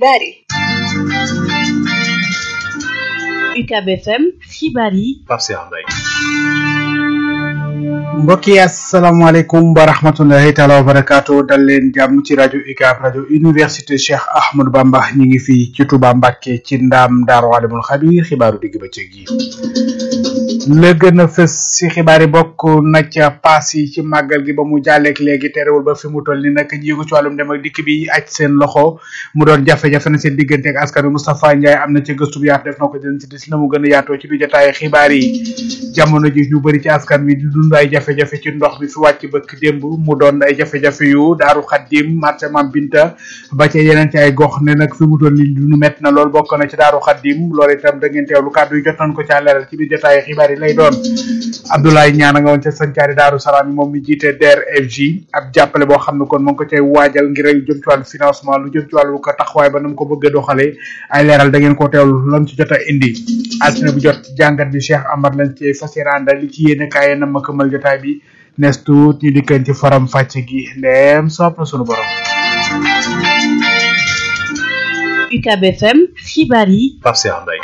xibaar yi UCAB FM xibaar yi Pape Cheikh Mbaye mbokk yi asalaamaaleykum wa rahmatullahi taala wa barakaatu dal leen jàmm ci rajo UCAB rajo université Cheikh Ahmadou Bamba ñu ngi fii ci Touba Mbacké ci ndaam Daaru Alimul Xabiir xibaaru digg bëccëg yi la gën a fës ci xibaar yi bokk na ca paas yi ci màggal gi ba mu jàlleek léegi terewul ba fi mu toll ni nag ñi ko ci wàllum dem ak dikk bi aj seen loxo mu doon jafe-jafe na seen diggante ak askan wi Moustapha Ndiaye am na ca gëstu bu yaatu def na ko dina si dis na mu gën a yaatoo ci biir jotaay xibaar yi jamono ji ñu bëri ci askan wi di dund ay jafe-jafe ci ndox mi fi wàcc bëkk démb mu doon ay jafe-jafe yu daaru xaddim marché Mam Binta ba ca yeneen ci ay gox ne nag fi mu toll ni dunu métti na lool bokk na ci daaru xaddim loolu itam da ngeen teewlu kàddu yi jot nañ ko ca leeral ci biir jotaay xibaar yi lay doon Abdoulaye Ñaan nga woon ca sancaari daaru salaam yi moom mi jiite DRFJ ab jàppale boo xam ne kon mu ngi ko cay waajal ngir lu jëm ci wàllu financement lu jëm ci wàllu ko taxawaay ba na mu ko bëgg a doxalee ay leeral da ngeen ko teewlu lan ci jot a indi altine bu jot jàngat bi Cheikh Amar lañ ci fas yéene àndal li ci yéene kaay na ma këmal jotaay bi nes tuut ñu dikkan ci faram fàcc gi ndeem sopp na sunu borom UCAB FM xibaar yi Pape Cheikh Mbaye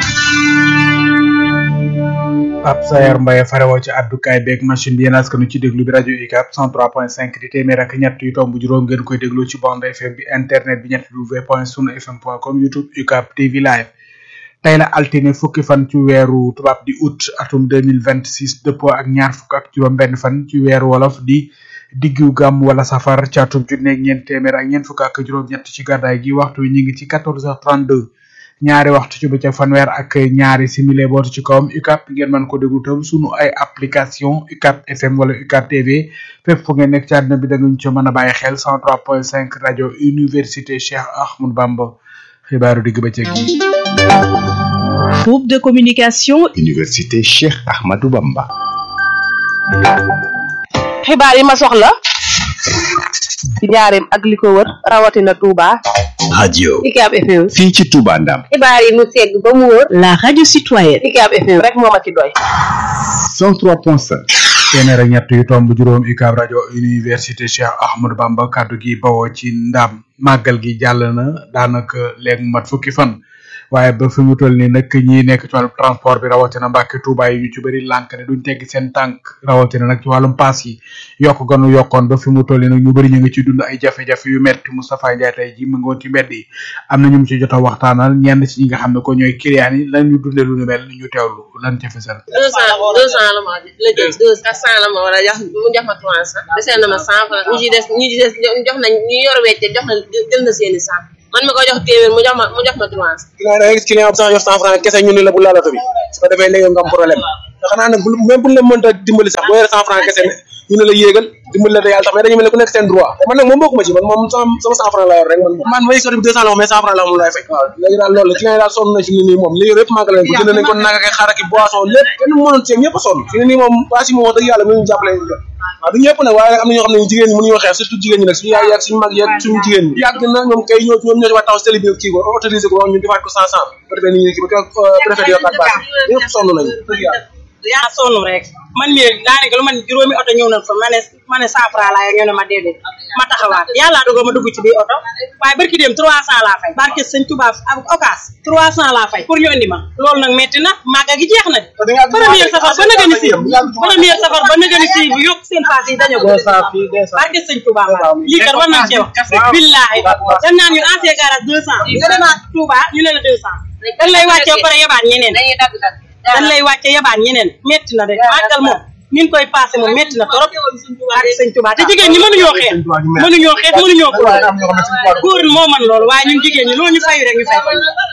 Pape Sayar Mbaye farewoo ci àddukaay beeg machine bi yéen askanu ci déglu bi rajo UCAB 103.5 di téeméer ak ñett yu tomb juróom ngeen koy déglu ci bande FM bi internet bi ñett w point sunu fm point com youtube UCAB TV live tey la altine fukki fan ci weeru tubaab di août atum 2026 dëppoo ak ñaar fukk ak juróom benn fan ci weeru wolof di diggu gàmm wala safar ci atum junne ak ñeent téeméer ak ñeent fukk ak juróom ñett ci gàddaay gi waxtu wi ñu ngi ci 14h32 ñaari waxtu ci bëccëg fanweer ak ñaari simile bootu ci kawam UCAB ngeen mën ko déglu tam sunu ay application UCAB FM wala UCAB TV fépp fu ngeen nekk ci àdduna bi da nga ñu ci mën a bàyyi xel 103.5 rajo université Cheikh Ahmadou Bamba xibaaru digg bëccëg yi. groupe de communication université Cheikh Ahmadou Bamba. xibaar yi ma soxla ci njaareem ak li ko wër rawatina Touba. radio UCAB FM. fii ci Touba Ndam. xibaar yi mu segg ba mu wër. la radio citoyenne UCAB FM rek moo ma ci doy. 103.5. téeméer ak ñett yu tomb juróom UCAB rajo université Cheikh Ahmadou Bamba kaddu gi bawoo ci ndam màggal gi jàll na daanaka léegi mat fukki fan waaye ba fi mu toll nii nag ñi nekk ci wàllum transport bi rawatina Mbàkke Tuuba yi ñu ci bëri lànk ne duñ teggi seen tànk rawatina nag ci wàllum paas yi yokk ganu yokkoon ba fi mu toll nii nag ñu bëri ñu ngi ci dund ay jafe-jafe yu metti Moustapha Ndiaye tey ji mu ngi woon ci mbedd yi am na ñu mu ci jot a waxtaanal ñenn ci ñi nga xam ne ko ñooy client yi lan ñu dundee lu nu mel ñu teewlu lan ca fesal deux cent deux cent la ma la jël deux quatre cent la ma war a jox mu jox ma trois cent desee na ma cent franc ñu ci des ñu ci des jox nañ ñu yor wecce jox na jël na seeni cent man mi ko jox téeméer mu jox ma mu jox ma trois cent client da ngay gis client bu sax jox cent franc kese ñu ne la bu laal oto bi su ko defee léegi nga am problème te xanaa nag bu même bu la mënta dimbali sax boo yore cent franc kese ñu ne la yéegal dimbali la te yàlla tax mais dañu mel ne ku nekk seen droit te man nag moom bokkuma ci man moom sama sama cent franc laa yor rek man moom man may sotti bi deux cent la mais cent franc la moom laay fay waaw léegi daal loolu la client yi daal sonn na ci ni nii moom li yor yëpp manqué leen ko jënd nañ ko nag ak xar ak boisson lépp kenn mënoon ci ñëpp a sonn fi ne nii moom paas yi moom wax dëgg yàlla mënuñu jàppale waaw du ñëpp nag waaye am na ñoo xam ne jigéen ñi mënuñoo xeex surtout jigéen ñi nag suñu yaay yeeg suñu mag yeeg suñu jigéen ñi yàgg na ñoom kay ñoo ñoom ñoo ci war taxaw si télé bi kii ko autorisé ko wax ñu defaat ko cent cent ba defee ni ñu kii ba préfet di yokkaat paas ñëpp sonn nañu dëgg yàlla yaa sonn rek man mii daanaka lu man juróomi oto ñëw nañ fa ma ne ma ne cent franc laa yor ñu ne ma déedéet ma taxawaat yàlla dogal ma dugg ci biir oto waaye barki dem trois cent laa fay barke sëñ Touba ak okas trois cent laa fay pour ñu indi ma loolu nag metti na màgga gi jeex na de première safar ba naga ni si première safar ba naga ni si bu yokk seen paas yi dañoo ko barke sëñ Touba ma lii kat war nañ cee wax billaahi dem naan ñu ancien garage deux cent nga demaat Touba ñu ne la deux cent dañ lay wàccee ba pare yabaat ñeneen dañ lay wàcce yabaan ñeneen metti na de màggal moom ni ñu koy passé moom metti na trop ak sëñ Tuubaa te jigéen ñi mënuñoo xeex mënuñoo xeex mënuñoo ko góor moo man loolu waaye ñun jigéen ñi loolu ñu fayu rek ñu fay ko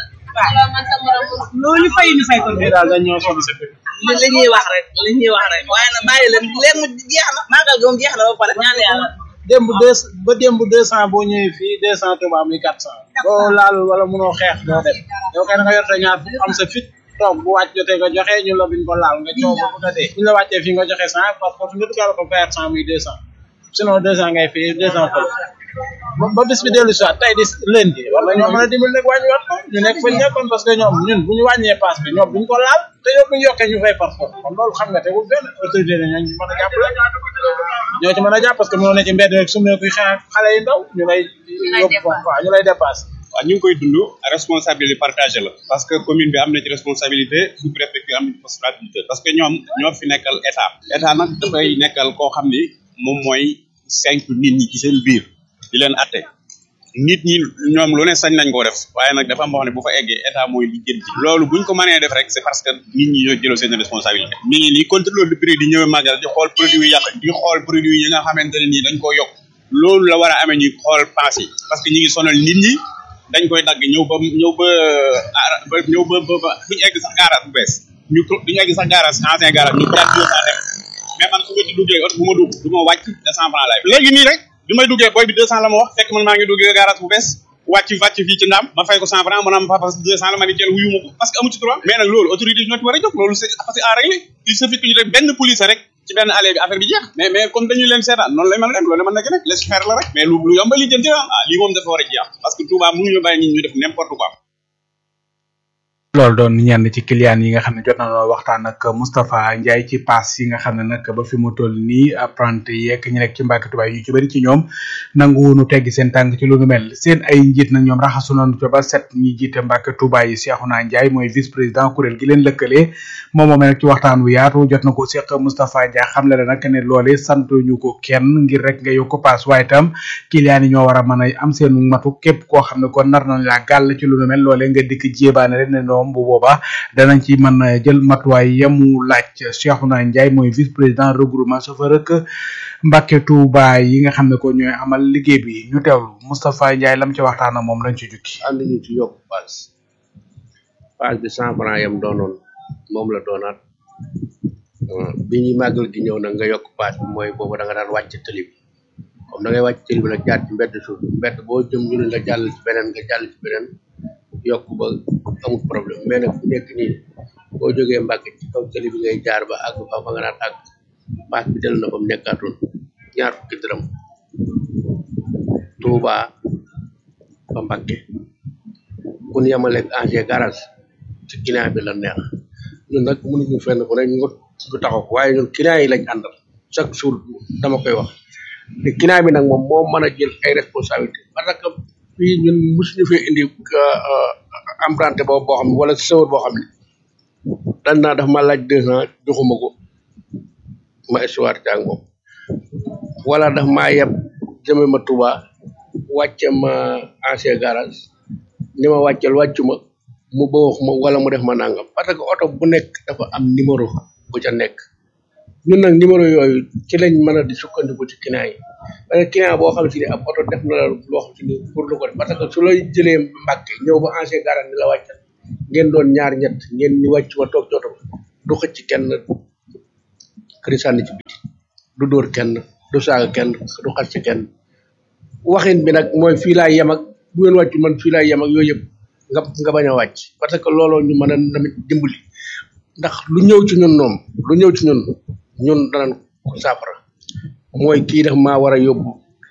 waaw loolu ñu fayu ñu fay ko daal dañ ñoo sonn si li li ñuy wax rek li ñuy wax rek waaye nag bàyyi leen léegi mu jeex na màggal gi moom jeex na ba pare ñaan yàlla démb deux ba démb deux cent boo ñëwee fii deux cent Touba muy quatre cent boo laalul wala mënoo xeex doo dem yow kay da nga yor te ñaar am sa fit toog bu wàcc jotee nga joxe ñu la biñ ko laal nga coow ba bëgg a dee bu ñu la wàccee fii nga joxe cent par force nga dugal ko faire cent muy deux cent sinon deux cent ngay fii deux cent fële ba ba bis bi dellu si waat tey di lundi war nañoo mën a dimbali nag wàññiwaat ko ñu nekk fa nekkoon parce que ñoom ñun bu ñu wàññee paas bi ñoom buñ ko laal te yow bu ñu yokkee ñu fay par force kon loolu xam nga te bu benn autorité la ñooñu mën a jàppale ñoo ci mën a jàpp parce que mënoo ne ci mbedd rek su ma kuy xeex xale yu ndaw ñu lay yóbbu waaw ñu lay dépassé waaw ñu ngi koy dund responsabilité partagée la parce que commune bi am na ci responsabilité sous préfecture am na ci responsabilité parce que ñoom ñoo fi nekkal état état nag dafay nekkal koo xam ni moom mooy cinq nit ñi ci seen biir di leen atte nit ñi ñoom lu ne sañ nañ koo def waaye nag dafa am boo xam ne bu fa eggee état mooy li jënti loolu buñ ko mënee def rek c'est parce que nit ñi ñoo jëloo seen responsabilité mi ngi nii contrôle de prix di ñëwee màggal di xool produit yi yàq di xool produit yi nga xamante ne nii dañ koo yokk loolu la war a amee ñuy xool paas yi parce que ñi ngi sonal nit ñi dañ koy dagg ñëw ba ñëw ba ba ñëw ba ba duñu egg sax garage bu bees ñu duñu egg sax garage ancien garage ñu jaar deux cent dem mais man su ma ci duggee oto bu ma dugg du ma wàcc deux cent francs laay léegi nii rek bi may duggee booy bi deux cent la ma wax fekk man maa ngi duggee garage bu bees wàcc wàcc fii ci ndaam ma fay ko cent francs ma naan papa deux cent la ma ni kenn wuyu ma ko parce que amu ci droit mais nag loolu autorité yi ñoo ci war a jóg loolu c'est parce que à régler il suffit que ñu def benn police rek ci benn allée bi affaire bi jeex mais mais comme dañu leen seetaan noonu lay mën a dem loolu mën na nekk laisse faire la rek mais lu lu yomba li jënti ah lii moom dafa war a jeex parce que Touba mënuñu bàyyi nit ñu def n'importe quoi loolu doon ñenn ci client yi nga xam ne jot nañoo waxtaan ak Moustapha Ndiaye ci pass yi nga xam ne nag ba fi mu toll nii apprenti yeeg ñu nekk ci Mbàkke Tubaay yu ci bëri ci ñoom nanguwunu teggi seen tànk ci lu nu mel seen ay njiit nag ñoom raxasu nañu ca ba set ñi jiite Mbàkke Tubaay yi Cheikhouna Ndiaye mooy vice président kuréel gi leen lëkkalee moom moomee nag ci waxtaan wu yaatu jot na ko seq Moustapha Ndiaye xam le nag ne loole santuñu ko kenn ngir rek nga yokk pass waaye itam client yi ñoo war a mën a am seen matu képp koo xam ne kon nar nañ laa gàll ci lu nu mel loolee nga dikk jéebaane rek ne ñoom bu boobaa danañ ci mën a jël matuwaay yamu laaj Cheikhouna Ndiaye mooy vice président regroupement chauffeur ak Mbàkke Tuuba yi nga xam ne ko ñooy amal liggéey bi ñu teewlu Moustapha Ndiaye lam ci waxtaan ak moom lañ ci jukki ànd ñu ci yokk paas paas bi cent franc yam doonoon moom la doonaat bi ñuy màggal gi ñëw nag nga yokk paas bi mooy boobu da nga daan wàcc tëli bi comme da ngay wàcc tëli bi nag jaar ci mbedd suuf mbedd boo jëm ñu ne nga jàll ci beneen nga jàll ci beneen yokk ba amul problème mais nag fu nekk nii boo jógee Mbàkke ci kaw tëli bi ngay jaar ba àgg fa fa nga naan àgg paas bi del na fa mu nekkaatoon ñaar fukki dërëm Touba ba Mbàkke bu ñu yemaleeg ancien garage ci client bi la neex ñun nag mënuñu fenn fu ne ñu ñu taxaw waaye ñun client yi lañ àndal chaque jour dama koy wax te client bi nag moom moo mën a jël ay responsabilité parce que fii ñun mosuñu fee indi emprunté boobu boo xam ne wala sëwër boo xam ne dan naa daf ma laaj deux ans joxuma ko ma histoire jàng moom wala daf maa yeb jëme ma Touba wàcce ma ancien garage ni ma wàccel wàccuma mu bawux ma wala mu def ma nangam parce que oto bu nekk dafa am numéro bu ca nekk ñun nag numéro yooyu ci lañ mën a di sukkandiku ci client yi parce que client boo xam si ne ab oto def na la loo xam si ne pour lu ko def parce que su lay jëlee Mbàkke ñëw ba ancien garage ni la wàccal ngeen doon ñaar ñett ngeen ni wàcc ma toog ci oto ba du xëcc kenn këri sànni ci biti du dóor kenn du saaga kenn du xas ci kenn waxin bi nag mooy fii laa yem ak bu ngeen wàccu man fii laa yem ak yooyu yëpp nga nga bañ a wàcc parce que looloo ñu mën a tamit dimbali ndax lu ñëw ci ñun noom lu ñëw ci ñun ñun danañ ko saafara mooy kii def maa war a yóbbu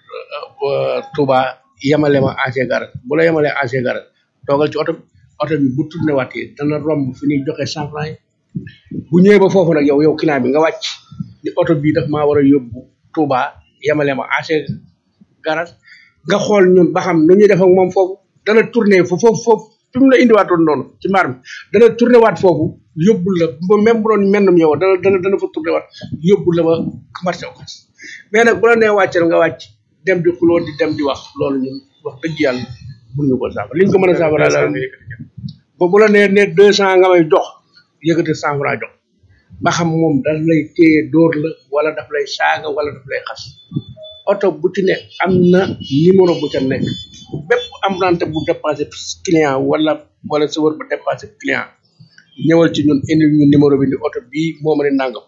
Touba yemale ma ancien garage bu la yemalee ancien garage toogal ci oto bi oto bi bu tourné waatee dana romb fi ñuy joxe cent franc yi bu ñëwee ba foofu nag yow yow client bi nga wàcc ni oto bii daf maa war a yóbbu Touba yemale ma ancien garage nga xool ñun ba xam nu ñuy def ak moom foofu dana tourné foofu foofu foofu fi mu la indiwaatoon noonu ci mbaar mi dana tourné waat foofu yóbbul la ba même bu doon mennum yow dana dana dana fa tourné waat yóbbul la ba marché okas mais nag bu la nee wàccal nga wàcc dem di xuloo di dem di wax loolu ñun wax dëgg yàlla mënuñu ko saafara liñ ko mën a saafara la ba bu la nee ne deux cent nga may jox yëkkati cent franc jox ba xam moom daf lay téye dóor la wala daf lay saaga wala daf lay xas oto bu ci ne am na numéro bu ca nekk bépp emprunté bu dépassé client wala wala sa wër bu dépassé client ñëwal ci ñun indi ñu numéro bi ni oto bii moo ma ne nangam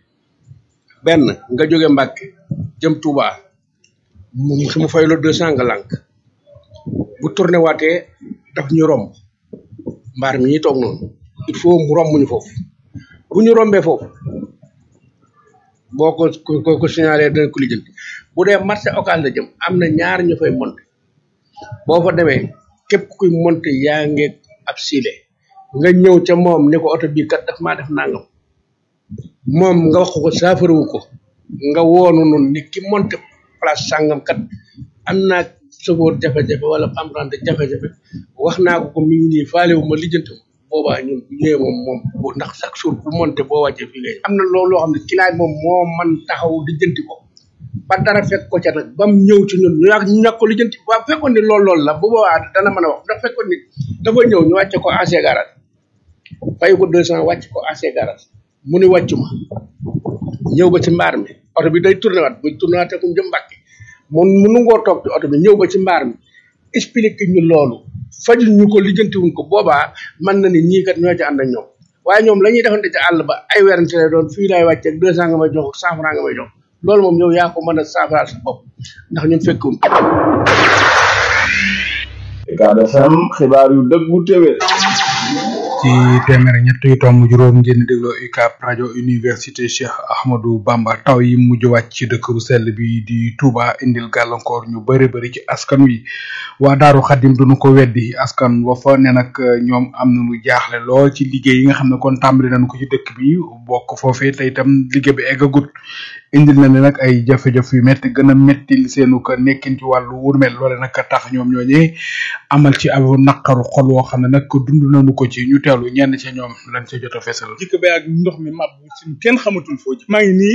benn nga jóge Mbàkke jëm Touba mu su ma fay la deux cent nga lànk bu tourné waatee daf ñu romb mbaar mi ñuy toog noonu il faut mu romb ñu foofu bu ñu rombee foofu boo ko ko ko signalé dana ko lijjanti bu dee marché occas la jëm am na ñaar ñu fay monté boo fa demee képp kuy monté yaa ngi ab siile nga ñëw ca moom ni ko oto bii kat daf maa def nangam moom nga wax ko saafarawu ko nga woonu nun ni ki monté place sàngam kat am naa sofóor jafe-jafe wala emprunté jafe-jafe wax naa ko ko mi ngi nii faale wu ma lijjanti ko boobaa ñun bu ñëwee moom moom bu ndax chaque jour bu monté boo wàccee fii ngay am na loolu loo xam ne client moom moo man taxaw lijjanti ko ba dara fekk ko ca nag ba mu ñëw ci ñun ñu ñàkk ñu ñàkk ko lijjanti ba fekkoon ni loolu loolu la bu boobaa dana mën a wax ndax fekkoon ni dafa ñëw ñu wàcce ko AC garage fay ko deux cent wàcc ko AC garage mu ni wàccu ma ñëw ba ci mbaar mi oto bi day tourné waat buy tourné waatee kum jëm Mbàkke mun mu nungoo toog ci oto bi ñëw ba ci mbaar mi expliqué ñu loolu fajul ñu ko lijjantiwuñ ko boobaa mën na ni ñii kat ñoo ci ànd ak ñoom waaye ñoom la ñuy defante ci àll ba ay werante lay doon fii laay wàcceeg deux cent nga may jox cent franc nga may jox loolu moom yow yaa ko mën a saafaraal sa bopp ndax ñun fekkum Ucab FM xibaar yu dëggu téwér ci téeméer ak ñett yu tomb juróom ngeen dégloo UCAB rajo université Cheikh Ahmadou Bamba taw yi mujj wàcc ci dëkk bu sell bi di Touba indil gàllankoor ñu bëri bëri ci askan wi waa Daaru Xadim duñu ko weddi askan wa fa ne nag ñoom am nañu jaaxle lool ci liggéey yi nga xam ne kon tàmbali nañu ko ci dëkk bi bokk foofee te itam liggéey bi eggagut indil na ne nag ay jafe-jafe yu métti gën a méttil seenu ko nekkin ci wàllu wurmel loole nag tax ñoom ñooñee amal ci ab naqaru xol woo xam ne nag dund nañu ko ci ñu teelu ñenn ca ñoom lañ ca jot a fesal jikko ba ak ndox mi mab suñ kenn xamatul foo ji maa ngi nii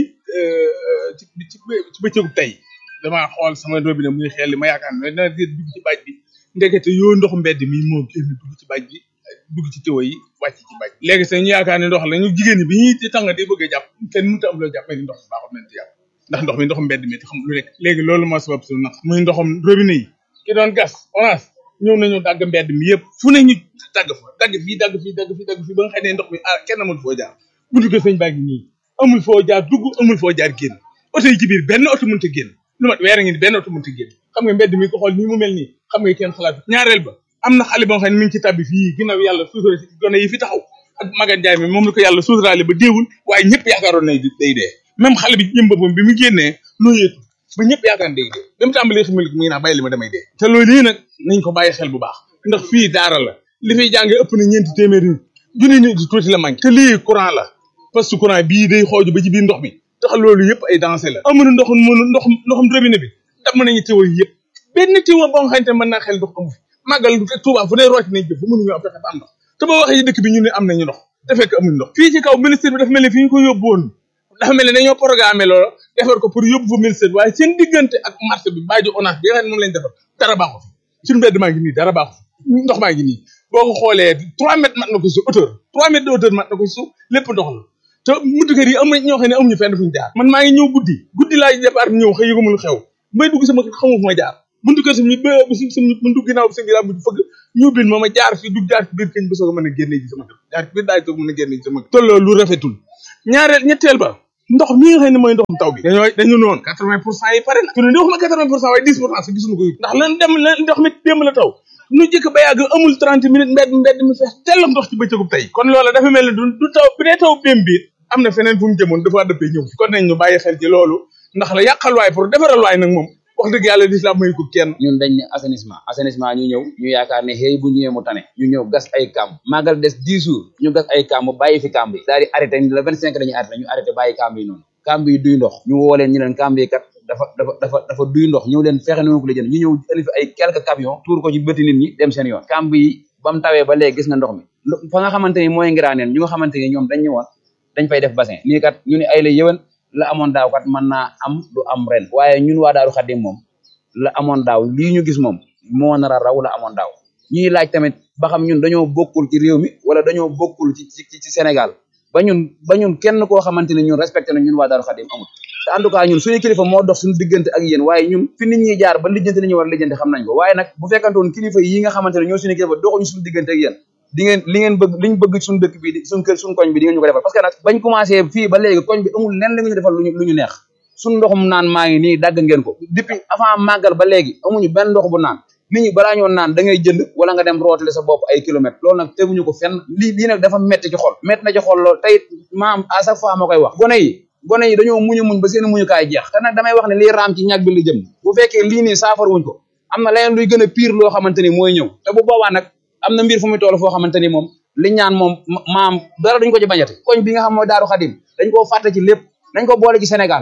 ci ci ci bëccëgu tey damaa xool sama robinet muy xel li ma yaakaar ne dana dugg ci baaj bi ndekete yoo ndox mbedd mi moo génn dugg ci baaj bi dugg ci tiwo yi wàcc ci baaj léegi sax ñu yaakaar ne ndox la ñu jigéen ñi bi ñuy ci tàng di bëgg a jàpp kenn mënut a am loo jàpp ni ndox baaxul nañ ci jàpp ndax ndox mi ndox mbedd mi te xam lu nekk léegi loolu moo sabab suñu naq muy ndoxam robinet yi ki doon gas orange ñëw nañu dagg mbedd mi yëpp fu ne ñu dagg fa dagg fii dagg fii dagg fii dagg fii ba nga xam ne ndox mi ah kenn amul foo jaar buntu ko sëñ baa ngi nii amul foo jaar dugg amul foo jaar génn oto yi ci biir benn oto mënta génn lu mat weer a ngi ni benn oto mënta génn xam nga mbedd mi ko xool nii mu mel nii xam nga kenn xalaat ñaareel ba am na xale boo xam ne mi ngi ci tabbi fii ginnaaw yàlla suutura si gone yi fi taxaw ak magan jaay mi moom la ko yàlla suuturaale ba déewul waaye ñëpp yaakaaroon nañ day dee même xale bi jëm boppam bi mu génnee noo yeetu ba ñëpp yaakaar day dee ba mu tàmbalee xamil mu ngi naa bàyyi li ma damay dee te loolu lii nag nañ ko bàyyi xel bu baax ndax fii daara la li fiy jàngee ëpp na ñeenti téeméeri nit junni nit di tuuti la manqué te lii courant la parce que courant bii day xooju ba ci biir ndox mi tax loolu yëpp ay dansé la amuñu ndox mënu ndox ndoxum robinet bi dam nañu tiwo yi yëpp benn tiwo boo nga xamante ne mën naa xel ndox amu fi màggal Tuuba fu ne rooti nañ jëf fu mënuñu am fexe ba am ndox te boo waxee dëkk bi ñu ne am nañu ndox te fekk amuñu ndox fii ci kaw ministère bi dafa mel ni fi ñu ko yóbbu woon dafa mel ne dañoo programmé loolu defar ko pour yóbbu fa ministère bi waaye seen diggante ak marché bi baajo onage bi nga xam ne moom lañ defar dara baaxu fi suñu mbedd maa ngi nii dara baaxu fi ndox maa ngi nii boo ko xoolee trois mètres mat na ko si hauteur trois mètres de hauteur mat na ko si suuf lépp ndox la te buntu kër yi am na ñoo xam ne amuñu fenn fuñu jaar man maa ngi ñëw guddi guddi laay départ ñëw xëy yëgumul xew may dugg sama xamu fu ma jaar buntu kër sam ñu ba sam mun dugg ginnaaw bi sa ginnaaw bi fëgg ñu bin ma ma jaar fi dugg jaar ci biir këñ ba soog a mën a génne ji sama kër jaar ci biir daaj soog mën a génne ji sama kër tolloo lu rafetul ñaareel ñetteel ba ndox mi nga xam ne mooy ndoxum taw bi dañoo dañu noonu quatre vingt pour cent yi pare na tune di wax ma quatre vingt pour cent waaye dix pour cent sax gisuñu ko yëg ndax lan dem lan ndox mi démb la taw nu jëkk ba yàgg amul trente minutes mbedd mbedd mi fees tellam ndox ci bëccëgub tey kon loola dafa mel ne du du taw bu dee taw bém bi am na feneen fu mu jëmoon dafa dëppee ñëw fi kon nañ ñu bàyyi xel ci loolu ndax la yàqal waay pour defaral waay nag moom wax dëgg yàlla lislaam mayu ko kenn ñun dañ ne assainissement assainissement ñu ñëw ñu yaakaar ne xëy bu ñëwee mu tane ñu ñëw gas ay kàmb màggal des dix jours ñu gas ay kàmb bàyyi fi kàmb yi daal di arrêté le vingt cinq dañuy arrêté ñu arrêté bàyyi kàmb yi noonu kàmb yi duy ndox ñu woo leen ñu leen kàmb yi kat dafa dafa dafa dafa duy ndox ñëw leen fexe nu ko la jënd ñu ñëw indi fi ay quelques camions tuur ko ci bëti nit ñi dem seen yoon kàmb yi ba mu tawee ba léegi gis nga ndox mi fa nga xamante ni mooy ngiraaneen ñu nga xamante ni ñoom dañ ñëwoon dañ fay def bassin nii kat ñu ne ay la yëwan la amoon daaw kat mën naa am du am ren waaye ñun waa Daaru Xaddim moom la amoon daaw lii ñu gis moom moo nar a raw la amoon daaw ñuy laaj tamit ba xam ñun dañoo bokkul ci réew mi wala dañoo bokkul ci ci ci Sénégal ba ñun ba ñun kenn koo xamante ne ñun respecté na ñun waa Daaru Xaddim amul te en tout cas ñun suñu kilifa moo dox suñu diggante ak yéen waaye ñun fi nit ñi jaar ba lijjanti li ñu war a lijjanti xam nañ ko waaye nag bu fekkantoon kilifa yi nga xamante ne ñoo suñu kilifa doxuñu suñu diggante ak yéen di ngeen li ngeen bëgg liñ bëgg suñu dëkk bi suñu kër suñu koñ bi di ngeen ñu ko defal parce que nag bañ commencé fii ba léegi koñ bi amul lenn li ñu defal luñu lu ñu neex suñu ndoxum naan maa ngi nii dagg ngeen ko depuis avant màggal ba léegi amuñu benn ndox bu naan nit ñi balaa ñoo naan da ngay jënd wala nga dem rootale sa bopp ay kilomètres loolu nag teguñu ko fenn lii lii nag dafa metti ci xol metti na ci xol lool tey maam à chaque fois ma koy wax gone yi gone yi dañoo muñu muñ ba seen muñukaay jeex te nag damay wax ne lii raam ci ñag bi li jëm bu fekkee lii nii saafar wuñ ko am na leneen luy gën a pire loo xamante ni mooy ñëw te bu boobaa nag am na mbir fu muy toll foo xamante ni moom li ñaan moom maam dara duñ ko ci bañati koñ bi nga xam mooy daaru xadim dañ koo fàtte ci lépp dañ ko boole ci Sénégal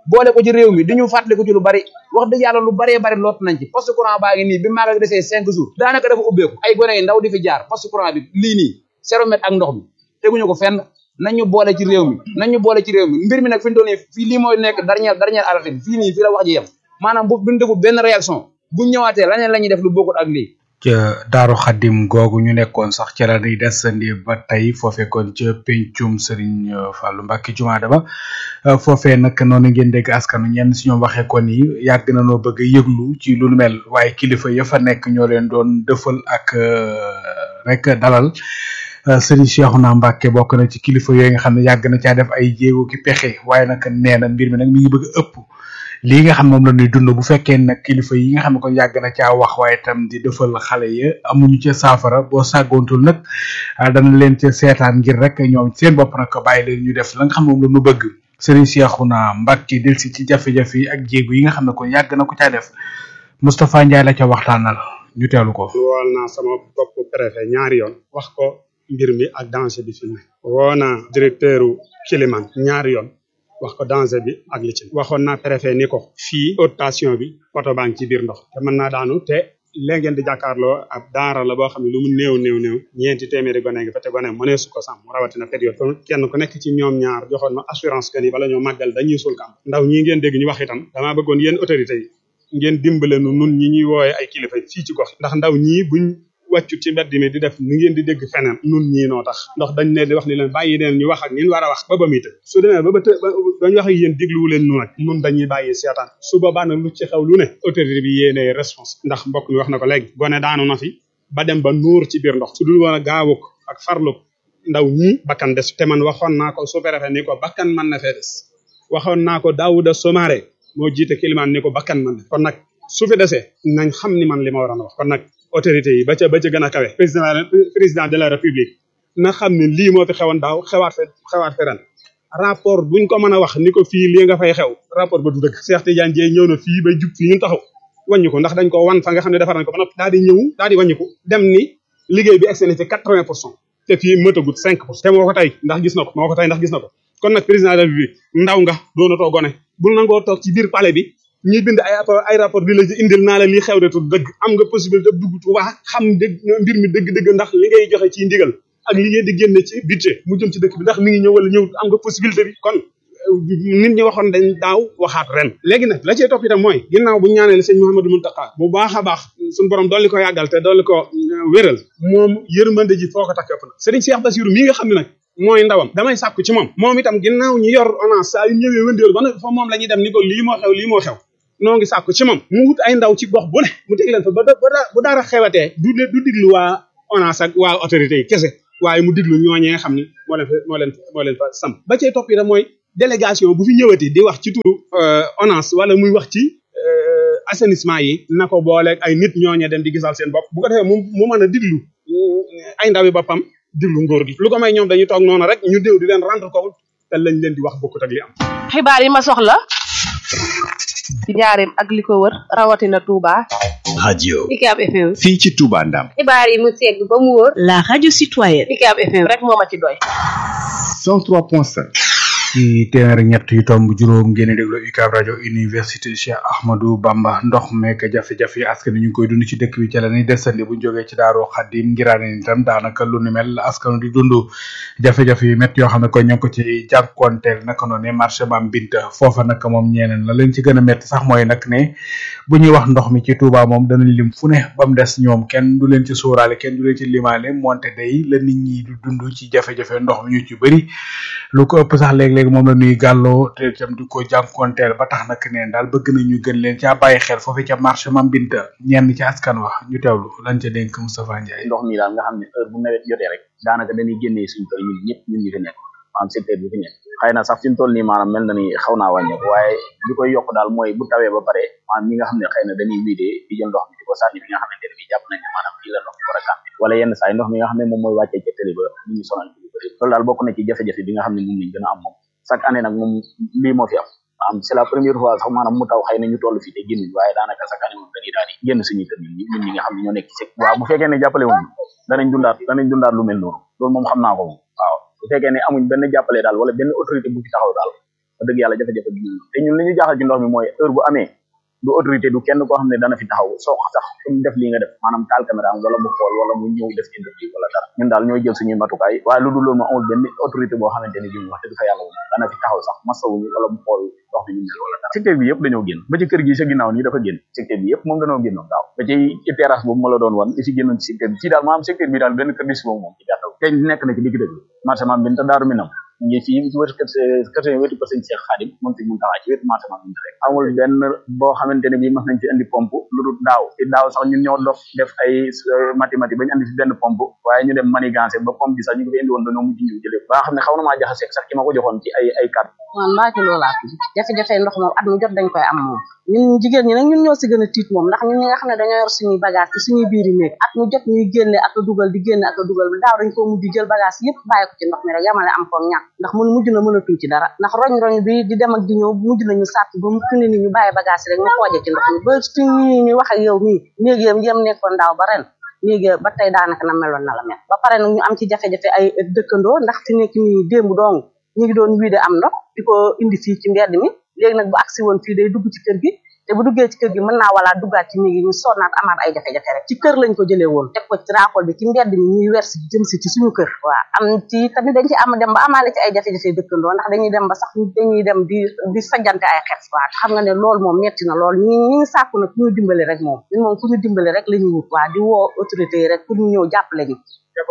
boole ko ci réew mi di ñu fàttali ko ci lu bari wax dëgg yàlla lu baree bari lot nañ ci poste courant baa ngi nii bi maagal desee cinq jours daanaka dafa ubbeeku ay gone yi ndaw di fi jaar poste courant bi lii nii zéro mètre ak ndox mi teguñu ko fenn nañ ñu boole ci réew mi nañ ñu boole ci réew mi mbir mi nag fi ñu toll nii fii lii mooy nekk dernière dernière alerte bi fii nii fii la wax ji yem maanaam bu duñ defu benn réaction bu ñëwaatee laneen la ñuy def lu bokkut ak lii ca daaru xadim googu ñu nekkoon sax ca la ñuy desandi ba tey foofee kon ca pencum Serigne Fallou Mbacke jumaada ba foofee nag noonu ngeen dégg askanu ñenn si ñoom waxee ko ni yàgg na noo bëgg a yëglu ci lu nu mel waaye kilifa ya fa nekk ñoo leen doon dëfal ak rek dalal Serigne Cheikhouna Mbacke bokk na ci kilifa yooyu nga xam ne yàgg na caa def ay jéego ki pexe waaye nag nee na mbir mi nag mi ngi bëgg a ëpp. lii nga xam moom la ñuy dund bu fekkee nag kilifa yi nga xam ne kon yàgg na caa wax waaye tam di defal xale ya amuñu ca saafara boo sàggoontul nag dana leen ca seetaan ngir rek ñoom seen bopp nag bàyyi leen ñu def la nga xam moom la ñu bëgg Serigne Cheikhouna Mbacke delsi ci jafe-jafe yi ak jéego yi nga xam ne kon yàgg na ko caa def Moustapha Ndiaye la ca waxtaanal ñu teelu ko. wool naa sama bopp préfet ñaari yoon wax ko mbir mi ak danger bi fi mu ne woo naa directeur Kiliman ñaari yoon. wax ko danger bi ak li ci waxoon naa préfet ni ko fii haute tension bi poto baa ngi ci biir ndox te mën naa daanu te léegi ngeen di jàkkaarloo ab daara la boo xam ne lu mu néew néew néew ñeenti téeméeri gone ngi fa te gone mënee su ko sàmm rawatina période kon kenn ku nekk ci ñoom ñaar joxoon ma assurance que ni bala ñoo màggal dañuy suul kam ndaw ñii ngeen dégg ñu wax itam damaa bëggoon yéen autorités yi ngeen dimbale nu nun ñi ñuy wooye ay kilifa fii ci gox ndax ndaw ñii buñ wàccu ci mbedd mi di def ni ngeen di dégg feneen nun ñii noo tax ndax dañ ne di wax ni leen bàyyi leen ñu wax ak ñin war a wax ba ba muy të su demee ba ba të dañu wax ak yéen dégluwu leen nu nag nun dañuy bàyyi seetaan su boobaa nag lu ci xew lu ne autorité bi yéene réponse ndax mbokk mi wax na ko léegi gone daanu na fi ba dem ba nuur ci biir ndox su dul woon a gaawuk ak farluk ndaw ñii bakkan des te man waxoon naa ko sous-préfet ni ko bakkan mën na fee des waxoon naa ko Daouda Somare moo jiite Kilimaan ni ko bakkan mën na kon nag su fi desee nañ xam ni man li ma waroon a wax kon nag autorité yi ba ca ba ca gën a kawe président président de la république na xam ne lii moo fi xewoon daaw xewaat fe xewaat fe ren rapport buñ ko mën a wax ni ko fii lii nga fay xew rapport ba du dëgg Cheikh Tidiane Dieye ñëw na fii bay jub fii ñun taxaw wàññi ko ndax dañ ko wan fa nga xam ne defar nañ ko ba noppi daal di ñëw daal di wàññi ko dem ni liggéey bi egsi na ci quatre vingt pour cent te fii mëtagut cinq pour cent te moo ko tey ndax gis na ko moo ko tey ndax gis na ko kon nag président de la république ndaw nga doonatoo gone bul nangoo toog ci biir palais bi ñuy bind ay ay rapport di la ci indil naa la lii xew de tu dëgg am nga possibilité dugg Tuuba xam dëgg mbir mi dëgg-dëgg ndax li ngay joxe ci ndigal ak li ngeen di génne ci budget mu jëm ci dëkk bi ndax mi ngi ñëw wala ñëw am nga possibilité bi kon nit ñi waxoon dañ daaw waxaat ren léegi nag la cee topp itam mooy ginnaaw bu ñu ñaanee sëñ Mouhamadou Mountakha bu baax a baax suñu borom dolli ko yàggal te dolli ko wéral moom yërmande ji foo ko takk ëpp na sëriñ Cheikh Bassirou mi nga xam ne nag mooy ndawam damay sàkku ci moom moom itam ginnaaw ñu yor ONAS saa yu ñëwee wëndeelu ba nag fa moom la ñuy dem ni ko lii moo xew lii moo xew noo ngi sàkku ci moom mu wut ay ndaw ci gox bu ne mu teg leen fa ba bu dara xewatee du du diglu waa ONAS ak waa autorité yi kese waaye mu diglu ñooñee nga xam ni moo leen fa moo leen moo leen fa sam ba cay topp itam mooy délégation bu fi ñëwati di wax ci turu ONAS wala muy wax ci assainissement yi na ko booleeg ay nit ñooñee dem di gisal seen bopp bu ko defee mu mu mën a diglu ay ndawi boppam diglu ngóor gi lu ko may ñoom dañuy toog noonu rek ñu déw di leen rendre compte te lañ leen di wax bokkut ak li am xibaar yi ma soxla ci njaareem ak li ko wër rawatina Touba. radio UCAB FM. fii ci Touba Ndam xibaar yi mu segg ba mu wóor. La radio citoyenne. UCAB FM rek moo ma ci doy. 103.5 ci téeméer ak ñett yu tomb juróom ngeen di déglu UCAB rajo université Cheikh Ahmadou Bamba ndox meek jafe-jafe yi askan wi ñu ngi koy dund ci dëkk bi ca la ñuy desandi bu ñu jógee ci daaru xadim ngiraane itam daanaka lu ni mel askan di dund jafe-jafe yu métti yoo xam ne ko ñoo ngi ko ci jànkuwanteel naka noonu marché Mame Binta foofa nag moom ñeeneen la leen ci gën a métti sax mooy nag ne bu ñuy wax ndox mi ci Touba moom danañ lim fu ne ba mu des ñoom kenn du leen ci sóoraale kenn du leen ci limaale monte day la nit ñi du dund ci jafe-jafe ndox mi ñu ci bëri lu ko ëpp sax léeg-léeg moom la ñuy gàlloo te itam di ko jànkuwanteel ba tax nag neen daal bëgg nañu gën leen caa bàyyi xel foofu ca marché Mame Binta ñenn ci askan wax ñu teewlu lañ ca dénk Moustapha Ndiaye ndox mi daal nga xam ne heure bu nawet jotee rek daanaka dañuy génnee suñu kër ñun ñëpp ñun ñi fi nekk maanaam secteur bi fi nekk xëy na sax fi mu toll nii maanaam mel na ni xaw naa wàññeeku waaye li koy yokk daal mooy bu tawee ba pare maanaam ñi nga xam ne xëy na dañuy wiidee di jël ndox mi di ko sànni bi nga xamante ne bi jàpp nañ ne maanaam fii la ndox mi war a kàmpe wala yenn saa yi ndox mi nga xam ne moom mooy wàccee ca tëli ba ñu ñu sonal ci lu bëri loolu daal bokk na ci jafe-jafe bi nga xam ne moom lañ gën a am moom chaque année nag moom lii moo fi am maanaam c'est la première fois sax maanaam mu taw xëy na ñu toll fii te génn waaye daanaka chaque année moom dañuy daal di génn suñuy kër ñun ñun ñi nga xam ne ñoo nekk ci sec waaw bu fekkee ne jàppale wuñ danañ dundaat danañ dundaat lu mel noonu loolu moom xam naa ko moom waaw bu fekkee ne amuñ benn jàppale daal wala benn autorité bu fi taxaw daal wax dëgg yàlla jafe-jafe bi ñëw te ñun li ñu jaaxal ci ndox mi mooy heure bu amee du autorité du kenn koo xam ne dana fi taxaw soo sax suñu def lii nga def maanaam taal caméra am wala mu xool wala mu ñëw def interview wala dara ñun daal ñooy jël suñuy matukaay waaye lu dul loolu ma amul benn autorité boo xamante ne bii wax dëgg fa yàlla moom dana fi taxaw sax masawuñu wala mu xool ndox mi ñu mel wala dara secteur bi yëpp dañoo génn ba ci kër gi sa ginnaaw nii dafa génn secteur bi yëpp moom dañoo génnoon daaw ba ci ci terrasse boobu ma la doon wan li ci génnoon ci secteur bi ci daal maanaam secteur bi daal benn kër gi si boobu moom ci gàttal te nekk na ci digg dëgg marché maam bin te daaru minam ngi fii ci wetu kër kër wetu kër sëñ Cheikh Khadim moom sëñ Muntaxa ci wetu marché maam bin rek amul benn boo xamante ne bii mas nañ fi indi pompe lu dul daaw ci daaw sax ñun ñoo dof def ay mathématique bañ andi fi benn pompe waaye ñu dem manigancé ba pompe bi sax ñu ko fi indi woon dañoo mujj ñëw jëlee ba nga xam ne xaw na maa jaxaseeg sax ki ma ko joxoon ci ay ay kàddu man maa ci loolaa tudd jafe-jafe ndox moom at mu jot dañ koy am moom ñun jigéen ñi nag ñun ñoo si gën a tiit moom ndax ñun ñi nga xam ne dañoo yor suñuy bagage ci suñuy biiri néeg at mu jot ñuy génne ak a dugal di génne ak a dugal daaw dañ koo mujj jël bagage yëpp bàyyi ko ci ndox mi rek yamale am ko ñàkk ndax mun mujj na mënatuñ ci dara ndax roñ-roñ bi di dem ak di ñëw mujj nañu sàtt ba mu fi ne ni ñu bàyyi bagage rek ñu xooje ci ndox mi ba suñ ñi ñu wax ak yow nii néeg yam yam nekkoon daaw ba ren léegi ba tey daanaka na meloon na la mel ba pare nag ñu am ci jafe-jafe ay dëkkandoo ndax fi nekk nii démb dong ñu ngi doon wiide am ndox di ko indi fii ci mbedd mi léegi nag bu agsi woon fii day dugg ci kër gi te bu duggee ci kër gi mën naa wala duggaat ci néeg yi ñu sonnaat amaat ay jafe-jafe rek ci kër lañ ko jëlee woon teg ko ci raakol bi ci mbedd mi ñuy wer si jëm si ci suñu kër waaw am ci tamit dañ ci am dem ba amaale ci ay jafe-jafe dëkkandoo ndax dañuy dem ba sax dañuy dem di di sajjante ay xef waaw xam nga ne loolu moom metti na lool ñi ñi ngi sàkku nag ku ñu dimbali rek moom ñun moom ku ñu dimbali rek la ñuy wut waa di woo autorité yi rek pour ñu ñëw jàppale ñu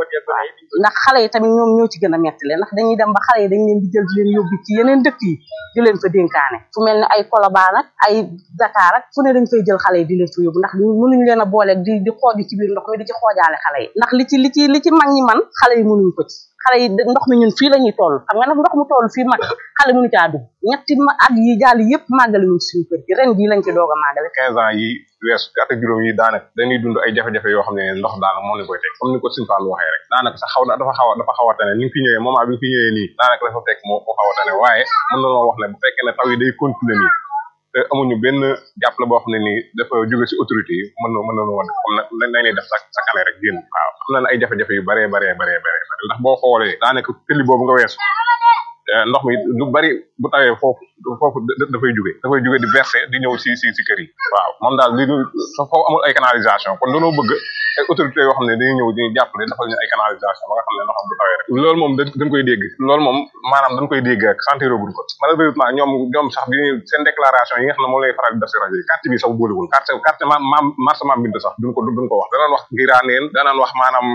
ndax xale yi tamit ñoom ñoo ci gën a metti leen ndax dañuy dem ba xale yi dañ leen di jël di leen yóbbu ci yeneen dëkk yi di leen fa dénkaane fu mel ne ay Colobane ak ay Dakar ak fu ne dañ fay jël xale yi di leen fa yóbbu ndax mënuñ leen a booleeg di di xooj ci biir ndox mi di ci xoojaale xale yi ndax li ci li ci li ci mag ñi man xale yi mënuñ ko ci xale yi ndox mi ñun fii la ñuy toll xam nga nag ndox mu toll fii mag xale mënu caa dugg ñetti ma at yi jàll yëpp màggale ñu suñu kër gi ren jii lañ ci doog a màggale quinze ans yi weesu at ak juróom yi daanaka dañuy dund ay jafe-jafe yoo xam ne ndox daanaka moo leen koy teg comme ni ko Sëñ Fallu waxee rek daanaka sax xaw na dafa xaw a dafa xaw a tane ni nga fi ñëwee moment bi nga fi ñëwee nii daanaka dafa fekk moo moo xaw a tane waaye mën na loo wax ne bu fekkee ne taw yi day continuer nii te amuñu benn jàppale boo xam ne nii dafa jóge si autorité yi mën na mën na woon comme na nañ def sa sa kane rek génn waaw am na ay jafe-jafe yu baree baree baree baree ndax boo xoolee daanaka tëli boobu nga weesu ndox mi lu bari bu tawee foofu foofu dafay jóge dafay jóge di verser di ñëw si si si kër yi waaw moom daal li foofu amul ay canalisation kon dañoo bëgg ay autorité yoo xam ne dañuy ñëw di jàppale defal ñu ay canalisation ba nga xam ne ndox bu tawee rek loolu moom dañ koy dégg loolu moom maanaam dañ koy dégg rek sentir guñ ko malheureusement ñoom ñoom sax bi seen déclaration yi nga xam ne moom lay faral di def si rajo yi carte bi sax boolewul carte carte ma maam marché maam bind sax duñ ko duñ ko wax danaan wax ngiraaneen danaan wax maanaam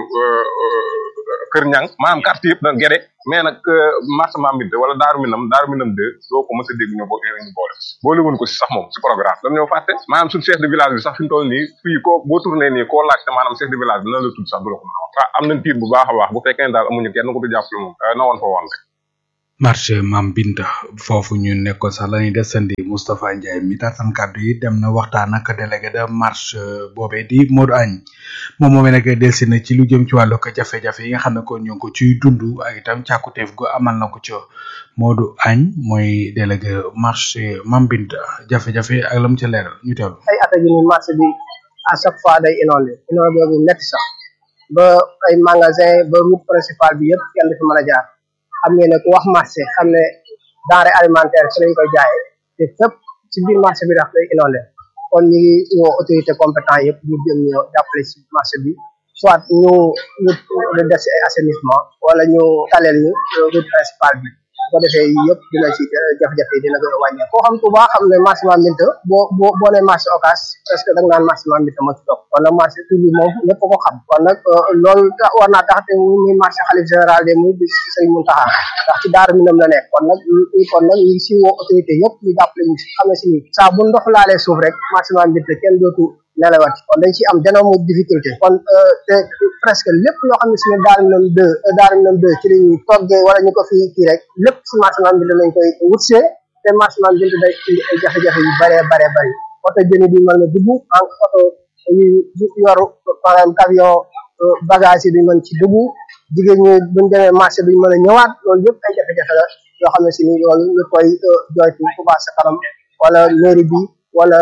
kër ñang maanaam carte yëpp da gede mais nag marché maam bind wala daaru minam daaru minam deux doo ko mës a dégg ñu bo ñu boole boole wuñ ko si sax moom si programme dañ ñoo fàtte maanaam suñu chef de village bi sax fi mu toll nii fii koo boo tourné nii koo laajte maanaam chef de village bi nan la tudd sax du la ko mën a wax waaw am nañ tiit bu baax a baax bu fekkee ne daal amuñu kenn ko du jàppale moom na woon fa woon rek marché mam binta foofu ñu nekkoon sax lañuy desandi Moustapha Ndiaye mi tatan kàddu yi dem na waxtaan ak délégué de marche boobee di Modou Agne moom moomee nag delsi na ci lu jëm ci wàllu ko jafe-jafe yi nga xam ne ko ñu ngi ko ciy dund ak itam càkkuteef gu amal na ko ci Modou Agne mooy délégué marché mam binta jafe-jafe ak lam ca leeral ñu teewlu ay at a gi ni marché bi à chaque fois day inondé inondé bu nekk sax ba ay magasin ba route principale bi yëpp kenn du fi mën a jaar xam ngeen ne ku wax marché xam ne denrée alimentaire ci lañ koy jaayee te fépp ci biir marché bi daf lay inondé kon ñu ngi woo autorité compétent yëpp ñu jëm ñu jàppale ci marché bi soit ñu ñu ñu def ci ay assainissement wala ñu taleel ñu route principale bi bu ko defee yëpp dina ci jafe-jafe yi dina gën a wàññi koo xam Touba xam ne marché Mambinta boo boo boo nee marché Ocass parce que da nga naan marché Mambinta moo ci topp kon nag marché tur bi moom ñëpp ko xam kon nag loolu war naa tax te muy marché xalif général de muy bis Serigne Mountakha ndax ci daaru minam la nekk kon nag kon nag ñu ngi si woo autorité yëpp ñu jàppale ñu si xam ne si ni saa bu ndox laalee suuf rek marché Mambinta kenn dootu nelawat kon dañ ci am d'énorme difficulté kon te presque lépp loo xam ne si ne daaru minam deux daaru minam deux ci lañuy toggee wala ñu ko fi kii rek lépp si marché Mambinta lañ koy wutsee te marché Mambinta day indi ay jafe-jafe yu bare bare bari oto jëni duñ mën a dugg en oto yu yoru par exemple camion bagage yi duñ mën ci dugg jigéen ñi buñ demee marché duñ mën a ñëwaat loolu yëpp ay jafe-jafe la yoo xam ne si ni loolu ñu koy joytu Touba ca kanam wala mairie bi wala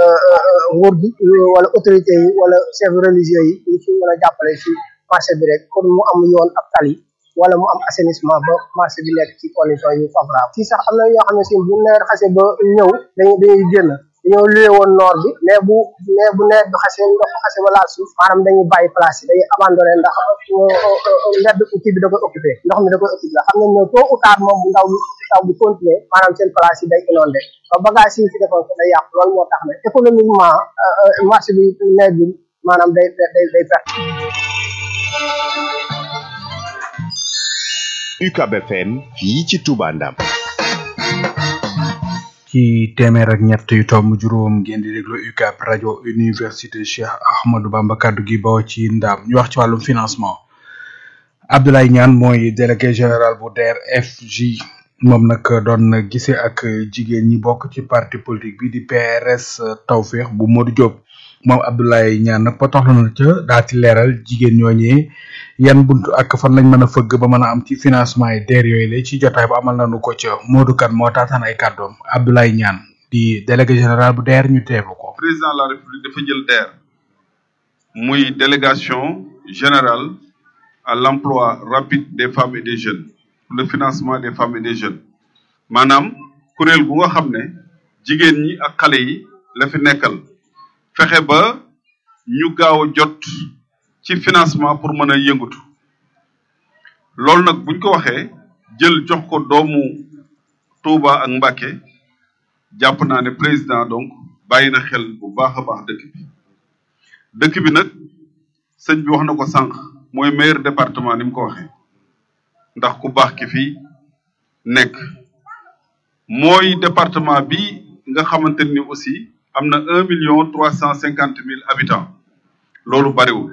nguur gi wala autorité yi wala chef religieux yi ñu ci mën a jàppale ci marché bi rek pour mu am yoon ab tali wala mu am assainissement ba marché bi nekk ci condition yu favorable fii sax am na ñoo xam ne si bu nawet xasee ba ñëw dañuy dañuy génn dañoo luye woon noor bi mais bu mais bu nawet bi xasee ndox xasee ba laal suuf maanaam dañuy bàyyi place yi dañuy abandonné ndax mbedd kii bi da koy occupé ndox mi da koy occupé xam nañ ne tôt ou tard moom bu ndaw bi taw bi continuer maanaam seen place yi day inondé ba bagage yi fi defoon ko day yàqu loolu moo tax ne économiquement marché bi nawet bi maanaam day day day perte UCAB FM fii ci Touba Ndam ci téeméer ak ñett yu tomb juróom ngeen di déglu UCAB rajo université Cheikh Ahmadou Bamba kaddu gi bawoo ci ndam ñu wax ci wàllum financement Abdoulaye Niane mooy délégué général bu DER/FJ moom nag doon na gisee ak jigéen ñi bokk ci parti politique bi di PRS Tawfeex bu Modou Diop moom Abdoulaye Niane nag potoxlu na ca daa ci leeral jigéen ñooñee yan buntu ak fan lañ mën a fëgg ba mën a am ci financement yi DER yooyu la ci jotaay bu amal nañu ko ca Modou Kane moo taataan ay kàddoom Abdoulaye Niane di délégué général bu DER ñu teewlu ko. président de la république dafa jël DER muy délégation générale à l'emploi rapide des femmes et des jeunes pour le financement des femmes et des jeunes maanaam kuréel gu nga xam ne jigéen ñi ak xale yi la fi nekkal fexe ba ñu gaaw a jot ci financement pour mën a yëngatu loolu nag buñ ko waxee jël jox ko doomu Touba ak Mbacké jàpp naa ne président donc bàyyi na xel bu baax a baax dëkk bi dëkk bi nag sëñ bi wax na ko sànq mooy meilleur département ni mu ko waxee ndax ku baax ki fi nekk mooy département bi nga xamante ni aussi am na un million trois cent cinquante mille habitants loolu bariwul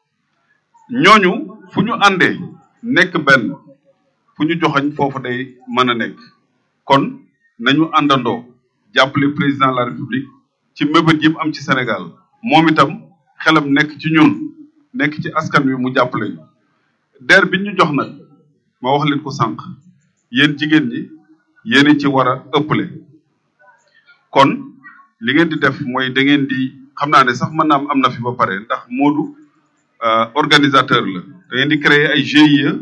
ñooñu fu ñu àndee nekk benn fu ñu joxañ foofu day mën a nekk kon nañu àndandoo jàppale président de la république ci mébét yi am ci Sénégal moom itam xelam nekk ci ñun nekk ci askan wi mu jàppale ñu DER bi ñu jox nag ma wax leen ko sànq yéen jigéen ñi yéen ci war a ëppale kon li ngeen di def mooy da ngeen di xam naa ne sax mën naa am am na fi ba pare ndax Moodu organisateur la da ngeen di créer ay GIE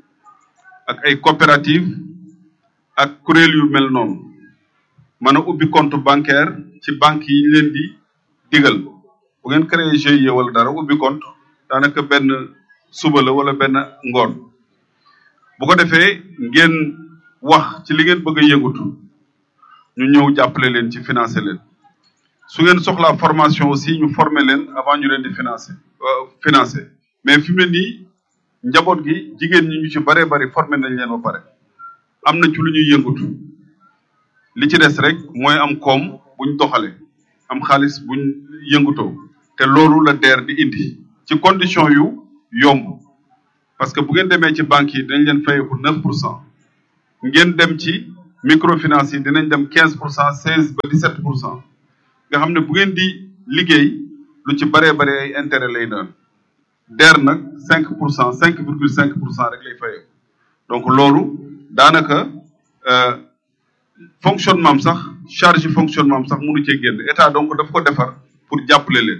ak ay coopérative ak kuréel yu mel noonu mën a ubbi compte bancaire ci banque yi ñu leen di digal bu ngeen créer GIE wala dara ubbi compte daanaka benn suba la wala benn ngoon bu ko defee ngeen wax ci li ngeen bëgg a yëngatu ñu ñëw jàppale leen ci financer leen su ngeen soxlaa formation aussi ñu former leen avant ñu leen di financer financer mais fi mu ne nii njaboot gi jigéen ñi ñu ci baree bari former nañ leen ba pare am na ci lu ñuy yëngatu li ci des rek mooy am koom buñ doxale am xaalis buñ yëngutoo te loolu la DER di indi ci condition yu yomb parce que bu ngeen demee ci banques yi dinañ leen fayeeku neuf pour cent ngeen dem ci microfinance yi dinañ dem quinze pour cent seize ba dix sept pour cent nga xam ne bu ngeen di liggéey lu ci baree bare ay intérêt lay doon DER nag cinq pour cent cinq virgule cinq pour cent rek lay fayeeku donc loolu daanaka fonctionnement am sax charge fonctionnement am sax mënu cee génn état donc daf ko defar pour jàppale leen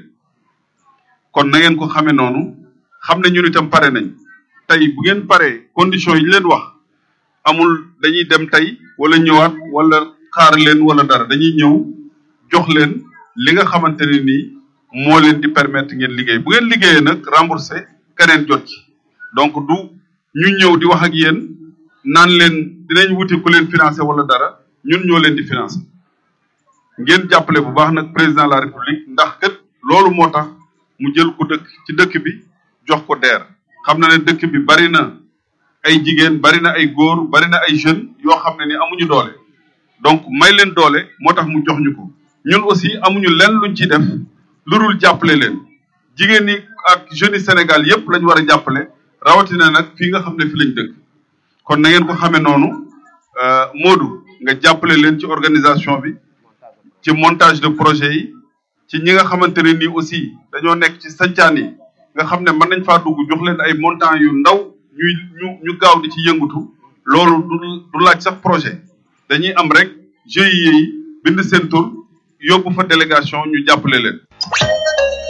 kon na ngeen ko xamee noonu xam ne ñun itam pare nañ tey bu ngeen paree conditions yi ñu leen wax amul dañuy dem tey wala ñëwaat wala xaar leen wala dara dañuy ñëw jox leen li nga xamante ne nii moo leen di permettre ngeen liggéey bu ngeen liggéeyee nag remboursé keneen jot ci donc du ñu ñëw di wax ak yéen naan leen dinañ wuti ku leen financé wala dara ñun ñoo leen di financé ngeen jàppale bu baax nag président de la république ndax kat loolu moo tax mu jël ko dëkk ci dëkk bi jox ko DER xam na ne dëkk bi bari na ay jigéen bari na ay góor bari na ay jeunes yoo xam ne ni amuñu doole donc may leen doole moo tax mu jox ñu ko ñun aussi amuñu lenn luñ ciy def lu dul jàppale leen jigéen ñi ak jeunes yi Sénégal yépp lañ war a jàppale rawatina nag fii nga xam ne fi lañ dëkk kon na ngeen ko xamee noonu Modou nga jàppale leen ci organisation bi ci montage de projet yi ci ñi nga xamante ne nii aussi dañoo nekk ci sancaan yi nga xam ne mën nañ faa dugg jox leen ay montants yu ndaw ñuy ñu ñu gaaw di ci yëngatu loolu du du laaj sax projet dañuy am rek GIE yi bind seen tur yóbbu fa délégation ñu jàppale leen.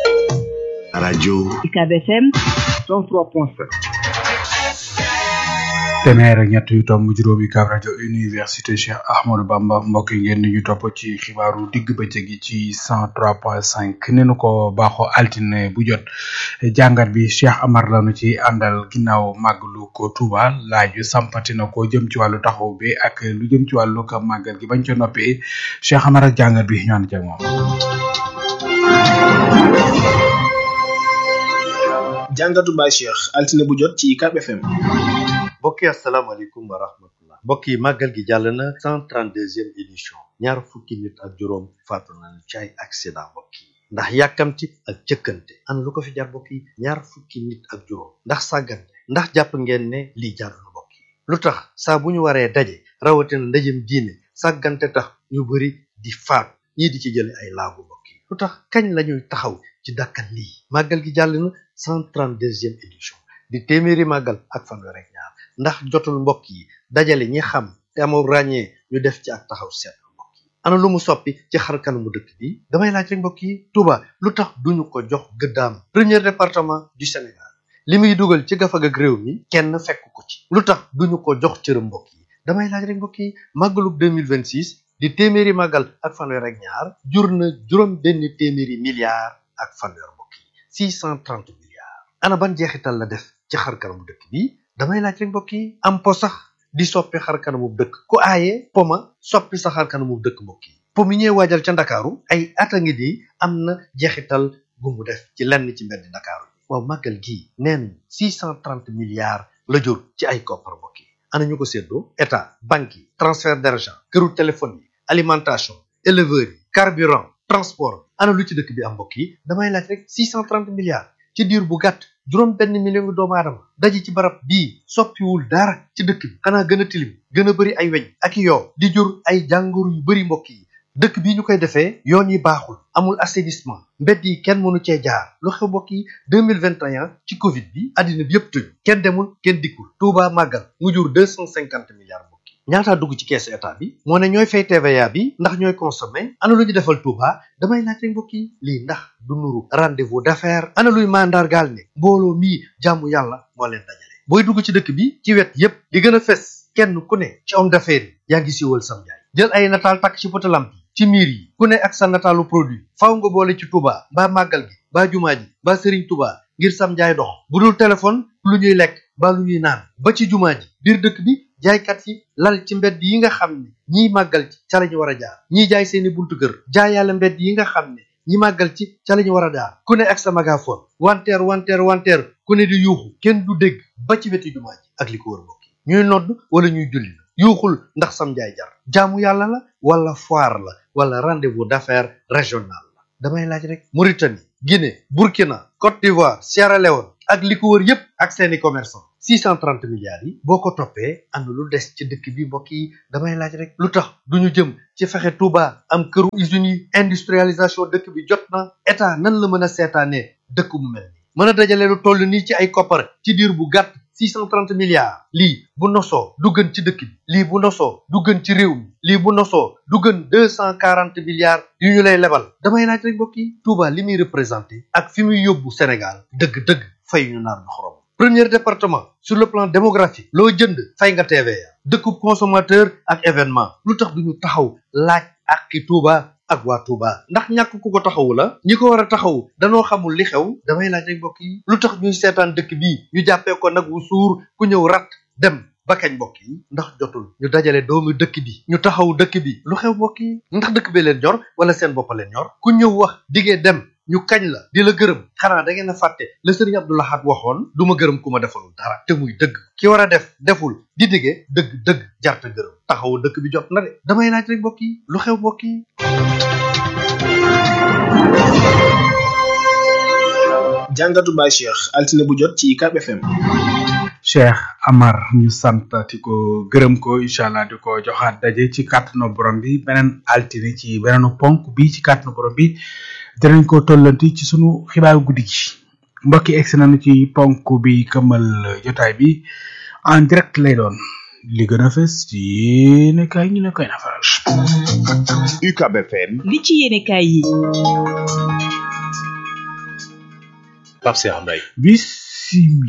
rajo UCAB FM 103.7 téeméer ak ñett yu tomb juróomi kaab rajo université Cheikh Ahmadou Bamba mbokk yi ngeen di ñu topp ci xibaaru digg bëccëg gi ci cent trois point cinq ni nu ko baaxoo altine bu jot jàngat bi Cheikh Amar lanu ci àndal ginnaaw màggalu ko Touba laaj yu sampati na ko jëm ci wàllu taxaw bi ak lu jëm ci wàllu ko màggal gi bañ ca noppee Cheikh Amar ak jàngat bi ñu ànd ci ak moom. jàngatu Baye Cheikh altine bu jot ci UCAB FM. mbokk yi asalaamaaleykum wa rahmatullah mbokk yi màggal gi jàll na cent trente deuxième édition ñaar fukki nit ak juróom faatu nañu ci ay accident mbokk yi ndax yàkkamti ak jëkkante an lu ko fi jar mbokk yi ñaar fukki nit ak juróom ndax sàggante ndax jàpp ngeen ne lii jaadu na mbokk yi lu tax saa bu ñu waree daje rawatina ndajem diine sàggante tax ñu bari di faatu ñii di ci jële ay laagu mbokk yi lu tax kañ lañuy taxaw ci dakkal lii màggal gi jàll na cent trente deuxième édition di téeméeri màggal ak fanweer ak ñaar ndax jotul mbokk yi dajale ñi xam te amoo ràññee ñu def ci ak taxaw seetlu mbokk yi ana lu mu soppi ci xar kanamu dëkk bi damay laaj rek mbokk yi Touba lu tax duñu ko jox gëddaam premier département du Sénégal li muy dugal ci gafag ak réew mi kenn fekk ko ci lu tax duñu ko jox cëram mbokk yi damay laaj rek mbokk yi màggalub 2026 di téeméeri màggal ak fanweer ak ñaar jur na juróom benn téeméeri milliards ak fanweer mbokk yi 630 milliards ana ban jeexital la def ci xar kanamu dëkk bi damay laaj rek mbokk yi am po sax di soppi xar kanamu dëkk ku aaye po ma soppi sa xar kanamu dëkk mbokk yi po mi ñuy waajal ca ndakaaru ay at a ngi di am na jeexital gu mu def ci lenn ci mbedd ndakaaru yi waaw màggal gii neen 630 milliards la jur ci ay koppar mbokk yi ana ñu ko séddoo état banque yi transfert d'argent këru téléphone yi alimentation éleveurs yi carburant transport ana lu ci dëkk bi am mbokk yi damay laaj rek 630 milliards ci diir bu gàtt juróom benn million ngi doomu aadama daje ci barab bii soppiwul dara ci dëkk bi xanaa gën a tilim gën a bëri ay weñ ak yoo di jur ay jàngoro yu bëri mbokk yi dëkk bii ñu koy defee yoon yi baaxul amul assainissement mbedd yi kenn mënu cee jaar lu xew mbokk yi 2021 ci covid bi àddina bi yëpp tëju kenn demul kenn dikkul Touba màggal mu jur 250 milliards mbokk yi ñaataa dugg ci keesu état bi moo ne ñooy fay TVA bi ndax ñooy consommer ana lu ñu defal Touba damay laaj rek mbokk yi lii ndax du nuru rendez-vous d'affaires ana luy mandargaal ne mbooloo mii jàmmu yàlla moo leen dajale booy dugg ci dëkk bi ci wet yépp di gën a fes kenn ku ne ci homme d'affaires yi yaa ngi siiwal sam njaay jël ay nataal takk ci potalam bi ci miir yi ku ne ak sa nataalu produit faaw nga boole ci Touba mbaa màggal gi mbaa jumaa ji mbaa sëriñ Touba ngir sam njaay dox bu dul téléphone lu ñuy lekk mbaa lu ñuy naan ba ci jumaa ji biir dëkk bi jaaykat yi lal ci mbedd yi nga xam ne ñiy màggal ci ca lañu war a jaar ñiy jaay seeni buntu kër jaayaale mbedd yi nga xam ne ñi màggal ci ca lañu war a jaar ku ne ak sa magaphone wanteer wanteer wanteer ku ne di yuuxu kenn du dégg ba ci weti jumaa ji ak li ko wër mbokk yi ñuy nodd wala ñuy julli la yuuxul ndax sam njaay jar jaamu yàlla la wala foire la wala rendez-vous d'affaires régional la damay laaj rek Mauritanie Guinée Burkina Côte d'Ivoire Sierra Leone ak li ko wër yépp ak seeni commerçant 630 milliards yi boo ko toppee am na lu des ci dëkk bi mbokk yi damay laaj rek lu tax duñu jëm ci fexe Touba am këru usines yi industrialisation dëkk bi jot na état nan la mën a seetaanee dëkk mu mel nii mën a dajale lu toll nii ci ay koppar ci diir bu gàtt 630 milliards lii bu nosoo du gën ci dëkk bi lii bu nosoo du gën ci réew mi lii bu nosoo du gën 240 milliards yu ñu lay lebal damay laaj rek mbokk yi Touba li muy représenté ak fi muy yóbbu Sénégal dëgg-dëgg fay ñu naan xorom premier département sur le plan démographique loo jënd fay nga TVA dëkkub consommateur ak événement lu tax duñu taxaw laaj ak ki Touba ak waa Touba ndax ñàkk ku ko taxawu la ñi ko war a taxawu danoo xamul li xew damay laaj rek mbokk yi lu tax ñuy seetaan dëkk bii ñu jàppee ko nag wu suur ku ñëw rat dem ba kañ mbokk yi ndax jotul ñu dajale doomu dëkk bi ñu taxawu dëkk bi lu xew mbokk yi ndax dëkk bee leen ñor wala seen bopp leen ñor ku ñëw wax digee dem ñu kañ la di la gërëm xanaa da ngeen a fàtte la sëriñ Abdou Lahad waxoon du ma gërëm ku ma defalul dara te muy dëgg ki war a def deful di dige dëgg dëgg jarta gërëm taxawu dëkk bi jot na de damay laaj rek mbokk yi lu xew mbokk yi jàngatu Baye Cheikh altine bu jot ci UCAB FM. Cheikh Amar ñu santati ko gërëm ko incha allah di ko joxaat daje ci kàttanu borom bi beneen altine ci beneenu ponk bi ci kàttanu borom bi dinañ ko tollanti ci sunu xibaaru guddi gi mbokki egsi nañu ci ponk bi këmal jotaay bi en direct lay doon li gën a fës ci yéene kaay ñu ne koy nafaral. UCAB FM. li ci yéene kaay yi. Pape Cheikh Mbaye. bisimil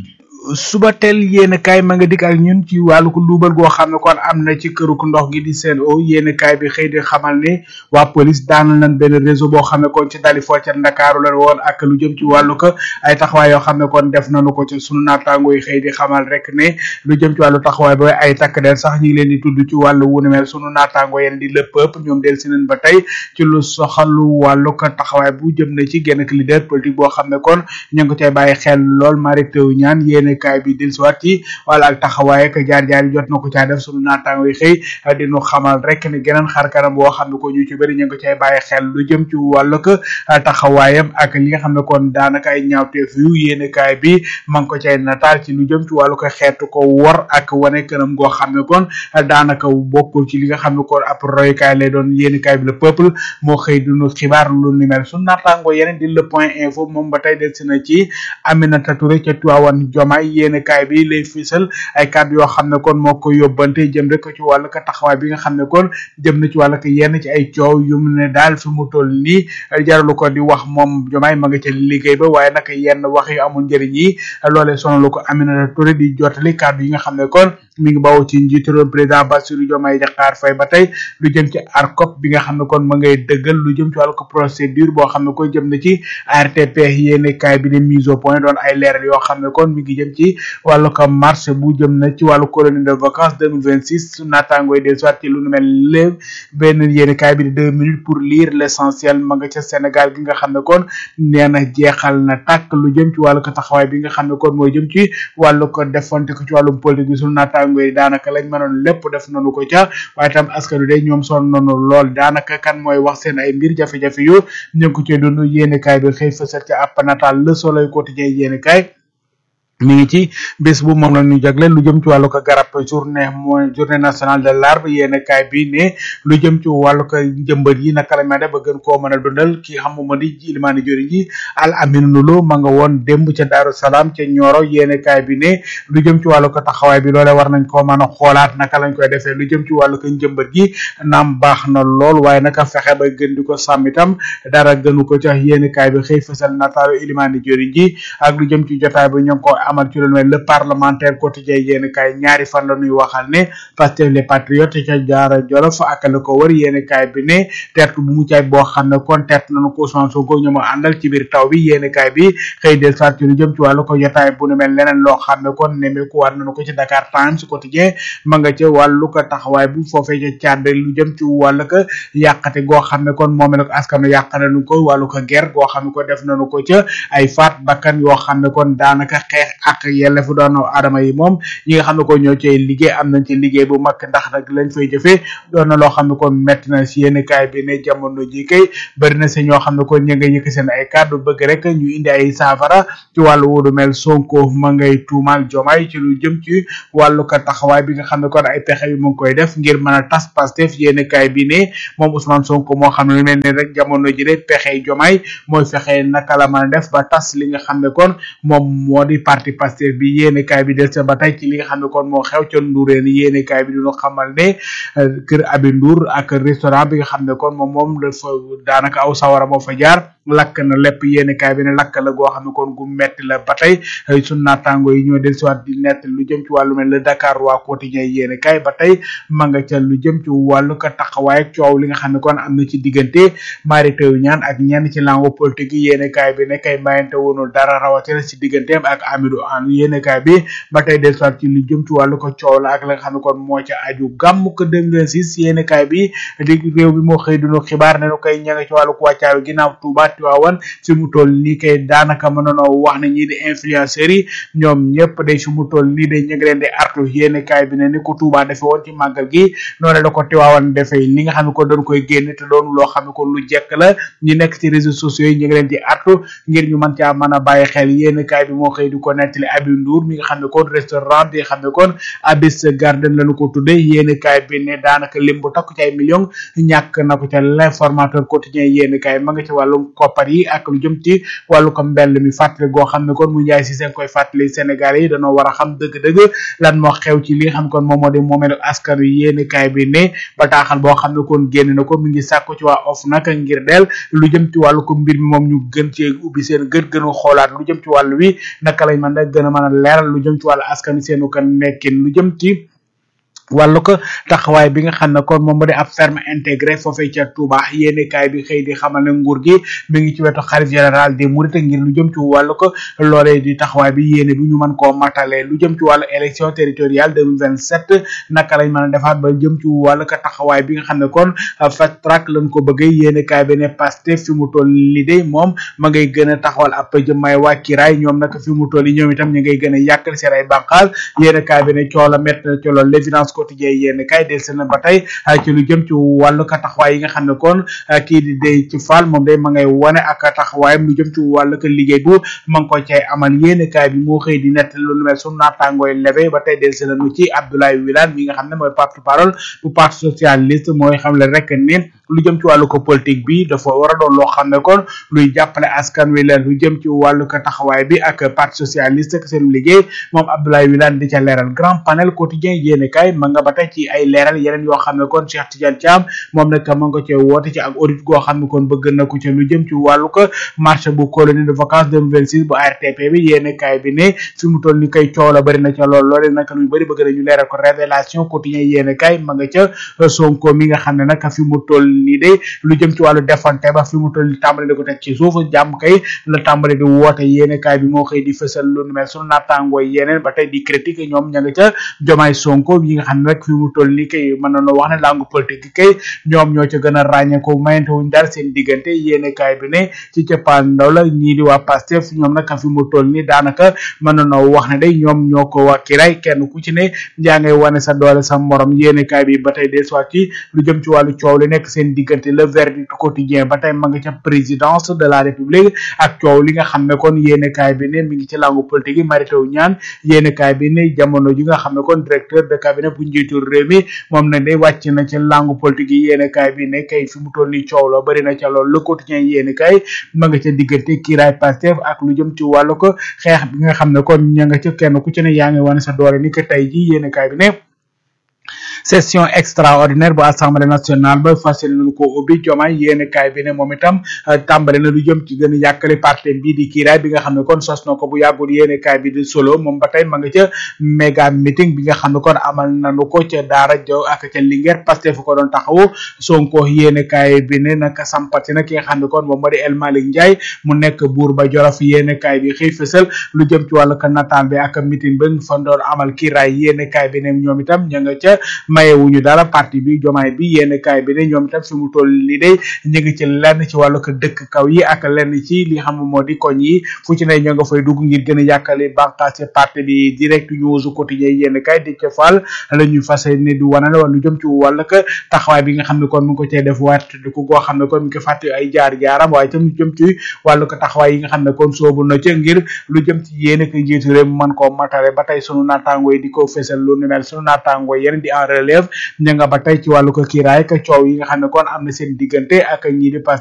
suba teel yéen kaay ma nga dikk ak ñun ci wàllu ko luubal goo xam ne kon am na ci këru ndox gi di seen o yéen kaay bi xëy di xamal ne waa police daanal nañ benn réseau boo xam ne kon ci dali foo ca Ndakaaru la woon ak lu jëm ci wàllu ko ay taxawaay yoo xam ne kon def nañu ko ci sunu naataango yi xëy di xamal rek ne lu jëm ci wàllu taxawaay ba ay takk der sax ñu ngi leen di tudd ci wàllu wu ne mel sunu naataango yeen di le peuple ñoom del si nañ ba tey ci lu soxalu wàllu ko taxawaay bu jëm na ci genn leader politique boo xam ne kon ñu ngi ko cay bàyyi xel lool Mary Teuw Niane yéen kaay bi del siwaat ci wala ak taxawaay ak jaar-jaar yi jot na ko caa def sunu naataango yi xëy di nu xamal rek ne geneen xar kanam boo xam ne ko ñu ci bëri ñu ngi ko cay bàyyi xel lu jëm ci wàllu ko taxawaayam ak li nga xam ne kon daanaka ay ñaawteef yu yéen kaay bi ma ngi ko cay nataal ci lu jëm ci wàllu ko xeetu ko wor ak wane kanam goo xam ne kon daanaka bokkul ci li nga xam ne kon ab roykaay lay doon yéen kaay bi le peuple moo xëy dunu xibaar lu ni mel sunu naataango yeneen di le point info moom ba tey del si na ci Aminata Touré ca Tuwaawan Jomaay yéen kaay bi lay fisal ay kàddu yoo xam ne kon moo ko yóbbante jëm rek ci wàllu ko taxawaay bi nga xam ne kon jëm na ci wàllu ko yenn ci ay coow yu mu ne daal fi mu toll nii jaralu ko di wax moom Jomaay ma nga ca liggéey ba waaye nag yenn wax yu amul njëriñ yi loolee sonalu ko Aminata Touré di jottali kàddu yi nga xam ne kon mi ngi bawoo ci njiitu réew président Bassirou Diomaye Diakhar Faye ba tey lu jëm ci ARCOP bi nga xam ne kon ma ngay dëggal lu jëm ci wàllu ko procédure boo xam ne ko jëm na ci ARTP yéene kaay bi ne mise au point doon ay leeral yoo xam ne kon mi ngi jëm ci wàllu ko marché bu jëm na ci wàllu colonie de vacances 2026 su naataangooy des soit ci lu nu mel léeb benn yéene kaay bi di deux minutes pour lire l'essentiel ma nga ca Sénégal gi nga xam ne kon nee na jeexal na tàkk lu jëm ci wàllu ko taxawaay bi nga xam ne kon mooy jëm ci wàllu ko defante ko ci wàllum politique bi sunu naataango yi daanaka lañ mënoon lépp def nañu ko ca waaye tam askanu de ñoom sonn nañu lool daanaka kan mooy wax seen ay mbir jafe-jafe yu ñu ngi ko ci dund yéene kaay bi xëy fësal ca app natal le soleil quotidien yéene kaay mi ngi ci bés bu moom la ñu jagle lu jëm ci wàllu ko garab journée mooy journée nationale de l'arbre yéen kaay bi ne lu jëm ci wàllu ko njëmbat yi naka la mel ba gën koo mën a dundal ki xam mo di ilimaani jori ji al amin nulo ma nga woon démb ca daaru salaam ca ñoro yéen kaay bi ne lu jëm ci wàllu ko taxawaay bi loole war nañ koo mën a xoolaat naka lañ koy defee lu jëm ci wàllu ko njëmbat gi naam baax na lool waaye naka fexe ba gën di ko sàmm itam dara gënu ko ca yéen kaay bi xëy fësal nataalu ilimaani jori ji ak lu jëm ci jotaay bi ñoo ngi ko amal ci lu mel le parlementaire quotidien yéen kaay ñaari fan la ñuy waxal ne Pastef les patriotes ca jaara jolof ak la ko wër yéen kaay bi ne tertu bu mu caay boo xam ne kon tert nañu ko Ousmane Sonko ñoom a àndal ci biir taw bi yéen kaay bi xëy del soit ci lu jëm ci wàllu ko jotaay bu nu mel leneen loo xam ne kon nemeeku war nañu ko ci Dakar Times quotidien ma nga ca wàllu ko taxawaay bu foofee ca càdd lu jëm ci wàllu ko yàqate goo xam ne kon moom la ko askanu yàq nañu ko wàllu ko guerre goo xam ne ko def nañu ko ca ay faat bakkan yoo xam ne kon daanaka xeex ak yellefu doomu aadama yi moom ñi nga xam ne ko ñoo cay liggéey am nañ ci liggéey bu mag ndax nag lañ fay jëfee doon na loo xam ne kon metti na si yenn kaay bi ne jamono ji kay bëri na si ñoo xam ne kon ñi nga yëkk seen ay kàddu bëgg rek ñu indi ay saafara ci wàllu wudu mel sonko ma ngay tuumal jomaay ci lu jëm ci wàllu ko taxawaay bi nga xam ne kon ay pexe yu mu ngi koy def ngir mën a tas pastef yenn kaay bi ne moom Ousmane Sonko moo xam ne lu mel ne rek jamono ji de pexe jomaay mooy fexe naka la mën a def ba tas li nga xam ne kon moom moo di parti pastef bi yéene kaay bi del sa ba tey ci li nga xam ne kon moo xew ca Ndourène yéene kaay bi dinu xamal ne kër Abi Ndour ak restaurant bi nga xam ne kon moom moom dafa daanaka aw sawara moo fa jaar lakk na lépp yéene kaay bi ne lakk la goo xam ne kon gu metti la ba tey sun naataango yi ñoo del siwaat di nett lu jëm ci wàllu mel le Dakar waa quotidien yéene kaay ba tey ma nga ca lu jëm ci wàllu ko taxawaay ak coow li nga xam ne kon am na ci diggante Mary Teuw Niane ak ñenn ci langue politique yi yéene kaay bi ne kay mayante woonul dara rawatina ci digganteem ak Amidou Anne yéene kaay bi ba tey del soit ci lu jëm ci wàllu ko coow la ak la nga xam ne kon moo ca aju gàmm ko 2026 yéene kaay bi di réew bi moo xëy dunu xibaar ne nu koy ña nga ci wàllu ko wàccaayu ginnaaw Touba Tiwaawan fi mu toll nii kay daanaka mënoonoo wax ne ñii di influenceurs yi ñoom ñëpp day fi mu toll nii day ñu ngi leen di artu yéene kaay bi ne ni ko Touba defe woon ci màggal gi noonu la ko Tiwaawan defee li nga xam ne ko doon koy génne te doon loo xam ne ko lu jekk la ñi nekk ci réseaux sociaux yi ñu ngi leen di artu ngir ñu mën caa mën a bàyyi xel yéene kaay bi moo xëy di ko nettali Abi Ndour mi nga xam ne kon restaurant bi nga xam ne kon Abyss Garden lañu ko tudde yéene kaay bi ne daanaka lim bu takku ci ay millions ñàkk na ko ca l'informateur quotidien yéene kaay ma nga ci wàllum koppar yi ak lu jëm ci wàllu ko mbell mi fàttali goo xam ne kon mu njaay si seen koy fàttali Sénégalais yi dañoo war a xam dëgg-dëgg lan moo xew ci li nga xam kon moom moo di moomeelu askan wi yéeni kaay bi ne bataaxal boo xam ne kon génn na ko mi ngi sàkku ci waa of nag ngir del lu jëm ci wàllu ko mbir mi moom ñu gën cee ubbi seen gët gën a xoolaat lu jëm ci wàllu wi naka lañ mën a gën a mën a leeral lu jëm ci wàllu askan wi seenu ko nekkin lu jëm ci wàllu ko taxawaay bi nga xam ne kon moom moo di ab ferme intégré foofee ca Touba yéene kaay bi xëy di xamal ne nguur gi mi ngi ci wetu xarit général des Mourides ngir lu jëm ci wàllu ko loolee di taxawaay bi yéene bi ñu mën koo matale lu jëm ci wàllu élection territoriale 2027 naka lañ mën a defaat ba jëm ci wàllu ko taxawaay bi nga xam ne kon fast track lañ ko bëggee yéene kaay bi ne Pastef fi mu toll li de moom ma ngay gën a taxawal ab jëmmaay waa kiraay ñoom nag fi mu toll yi ñoom itam ñu ngay gën a yàkkal seen ay bànqaas yéene kaay bi ne coola mett na ci loolu l'évidence quotidien yéen kay del seen ba tey ci lu jëm ci wàllu ka taxawaay yi nga xam ne kon kii di day ci faal moom day ma ngay wane ak taxawaayam lu jëm ci wàllu ka liggéey bu ma ngi ko cay amal yéen kay bi moo xëy di nett lu nu mel su naataangooy leve ba tey del seen ci Abdoulaye Wilane mi nga xam ne mooy porte-parole bu parti socialiste mooy xam le rek ne lu jëm ci wàllu ko politique bi dafa war a doon loo xam ne kon luy jàppale askan wi la lu jëm ci wàllu ko taxawaay bi ak parti socialiste ak seen liggéey moom Abdoulaye Wilane di ca leeral grand panel quotidien yéene kay ma nga ba tey ci ay leeral yeneen yoo xam ne kon Cheikh Tidiane Thiam moom nag ma nga cee woote ci ak audit goo xam ne kon bëgg na ko ci lu jëm ci wàllu ko marché bu colonie de vacances 2026 bu ARTP bi yéene kay bi ne fi mu toll ni koy coow la bëri na ca lool loole nag lu bëri bëgg na ñu leeral ko révélation quotidien yéene kay ma nga ca Sonko mi nga xam ne nag fi mu toll nii de lu jëm ci wàllu defante ba fi mu toll nii tàmbali di ko teg ci suuf jàmm kay la tàmbali di woote yéene kaay bi moo xëy di fësal lu nu mel sunu naataangoo yeneen ba tey di critique ñoom ña nga ca jomaay sonko yi nga xam ne rek fi mu toll nii kay mën nañoo wax ne langue politique kay ñoom ñoo ca gën a ràññeeku mayante wuñ dara seen diggante yéene kaay bi ne ci capaan ndaw la ñii di waa Pastef ñoom nag fi mu toll nii daanaka mën nañoo wax ne day ñoom ñoo ko waa kiray kenn ku ci ne yaa ngay wane sa doole sa morom yéene kaay bi ba tey des fois ci lu jëm ci wàllu coow li nekk seen diggante le verdict quotidien ba tey ma nga ca présidence de la république ak coow li nga xam ne kon yéene kaay bi ne mi ngi ci langue politique yi Mary Teuw Niane yéene kaay bi ne jamono ji nga xam ne kon directeur de cabinet bu njiitu réew mi moom na de wàcc na ci langue politique yi yéene kaay bi ne kay fi mu toll ni coow la bëri na ca lool le quotidien yéene kaay ma nga ca diggante kiiraay Pastef ak lu jëm ci wàllu ko xeex bi nga xam ne kon ña nga ca kenn ku ci ne yaa ngi wane sa doole ni ko tey ji yéene kaay bi ne session extraordinaire bu assemblée nationale ba fas yéene nañu ko ubbi jomaay yéene kaay bi ne moom itam tàmbale na lu jëm ci gën a yàkkale parti bii di kiiraay bi nga xam ne kon sos na ko bu yàggul yéene kaay bi di solo moom ba tey ma nga ca méga meeting bi nga xam ne kon amal nañu ko ca daara jow ak ca Linguère Pastef fu ko doon taxawu Sonko yéene kaay bi ne naka sampati na ki nga xam ne kon moom moo di El Malick Ndiaye mu nekk buur ba Jolof yéene kaay bi xëy fësal lu jëm ci wàllu ka nataan bi ak meeting ba fa doon amal kiiraay yéene kaay bi ne ñoom itam ña nga ca mayewuñu dara parti bi jomaay bi yéen kaay bi ne ñoom itam fi mu toll li day ñu ngi ci lenn ci wàllu ko dëkk kaw yi ak lenn ci li xam moo di koñ yi fu ci ne ñoo nga fay dugg ngir gën a yàkkale bànqaas parti bi direct news quotidien yéen kaay di ca faal la ñuy fas ne di wanale wala lu jëm ci wàllu ko taxawaay bi nga xam ne kon mu ngi ko cee def waat di ko goo xam ne kon mu ngi ko fàtte ay jaar jaaram waaye itam lu jëm ci wàllu ko taxawaay yi nga xam ne kon soobu na ca ngir lu jëm ci yéen ko njiitu réew mi mën koo matale ba tey sunu naataango yi di ko fesal lu nu mel sunu naataango yeneen di en relève ña nga ba tey ci wàllu ko kiiraay ka coow yi nga xam ne kon am na seen diggante ak ñii di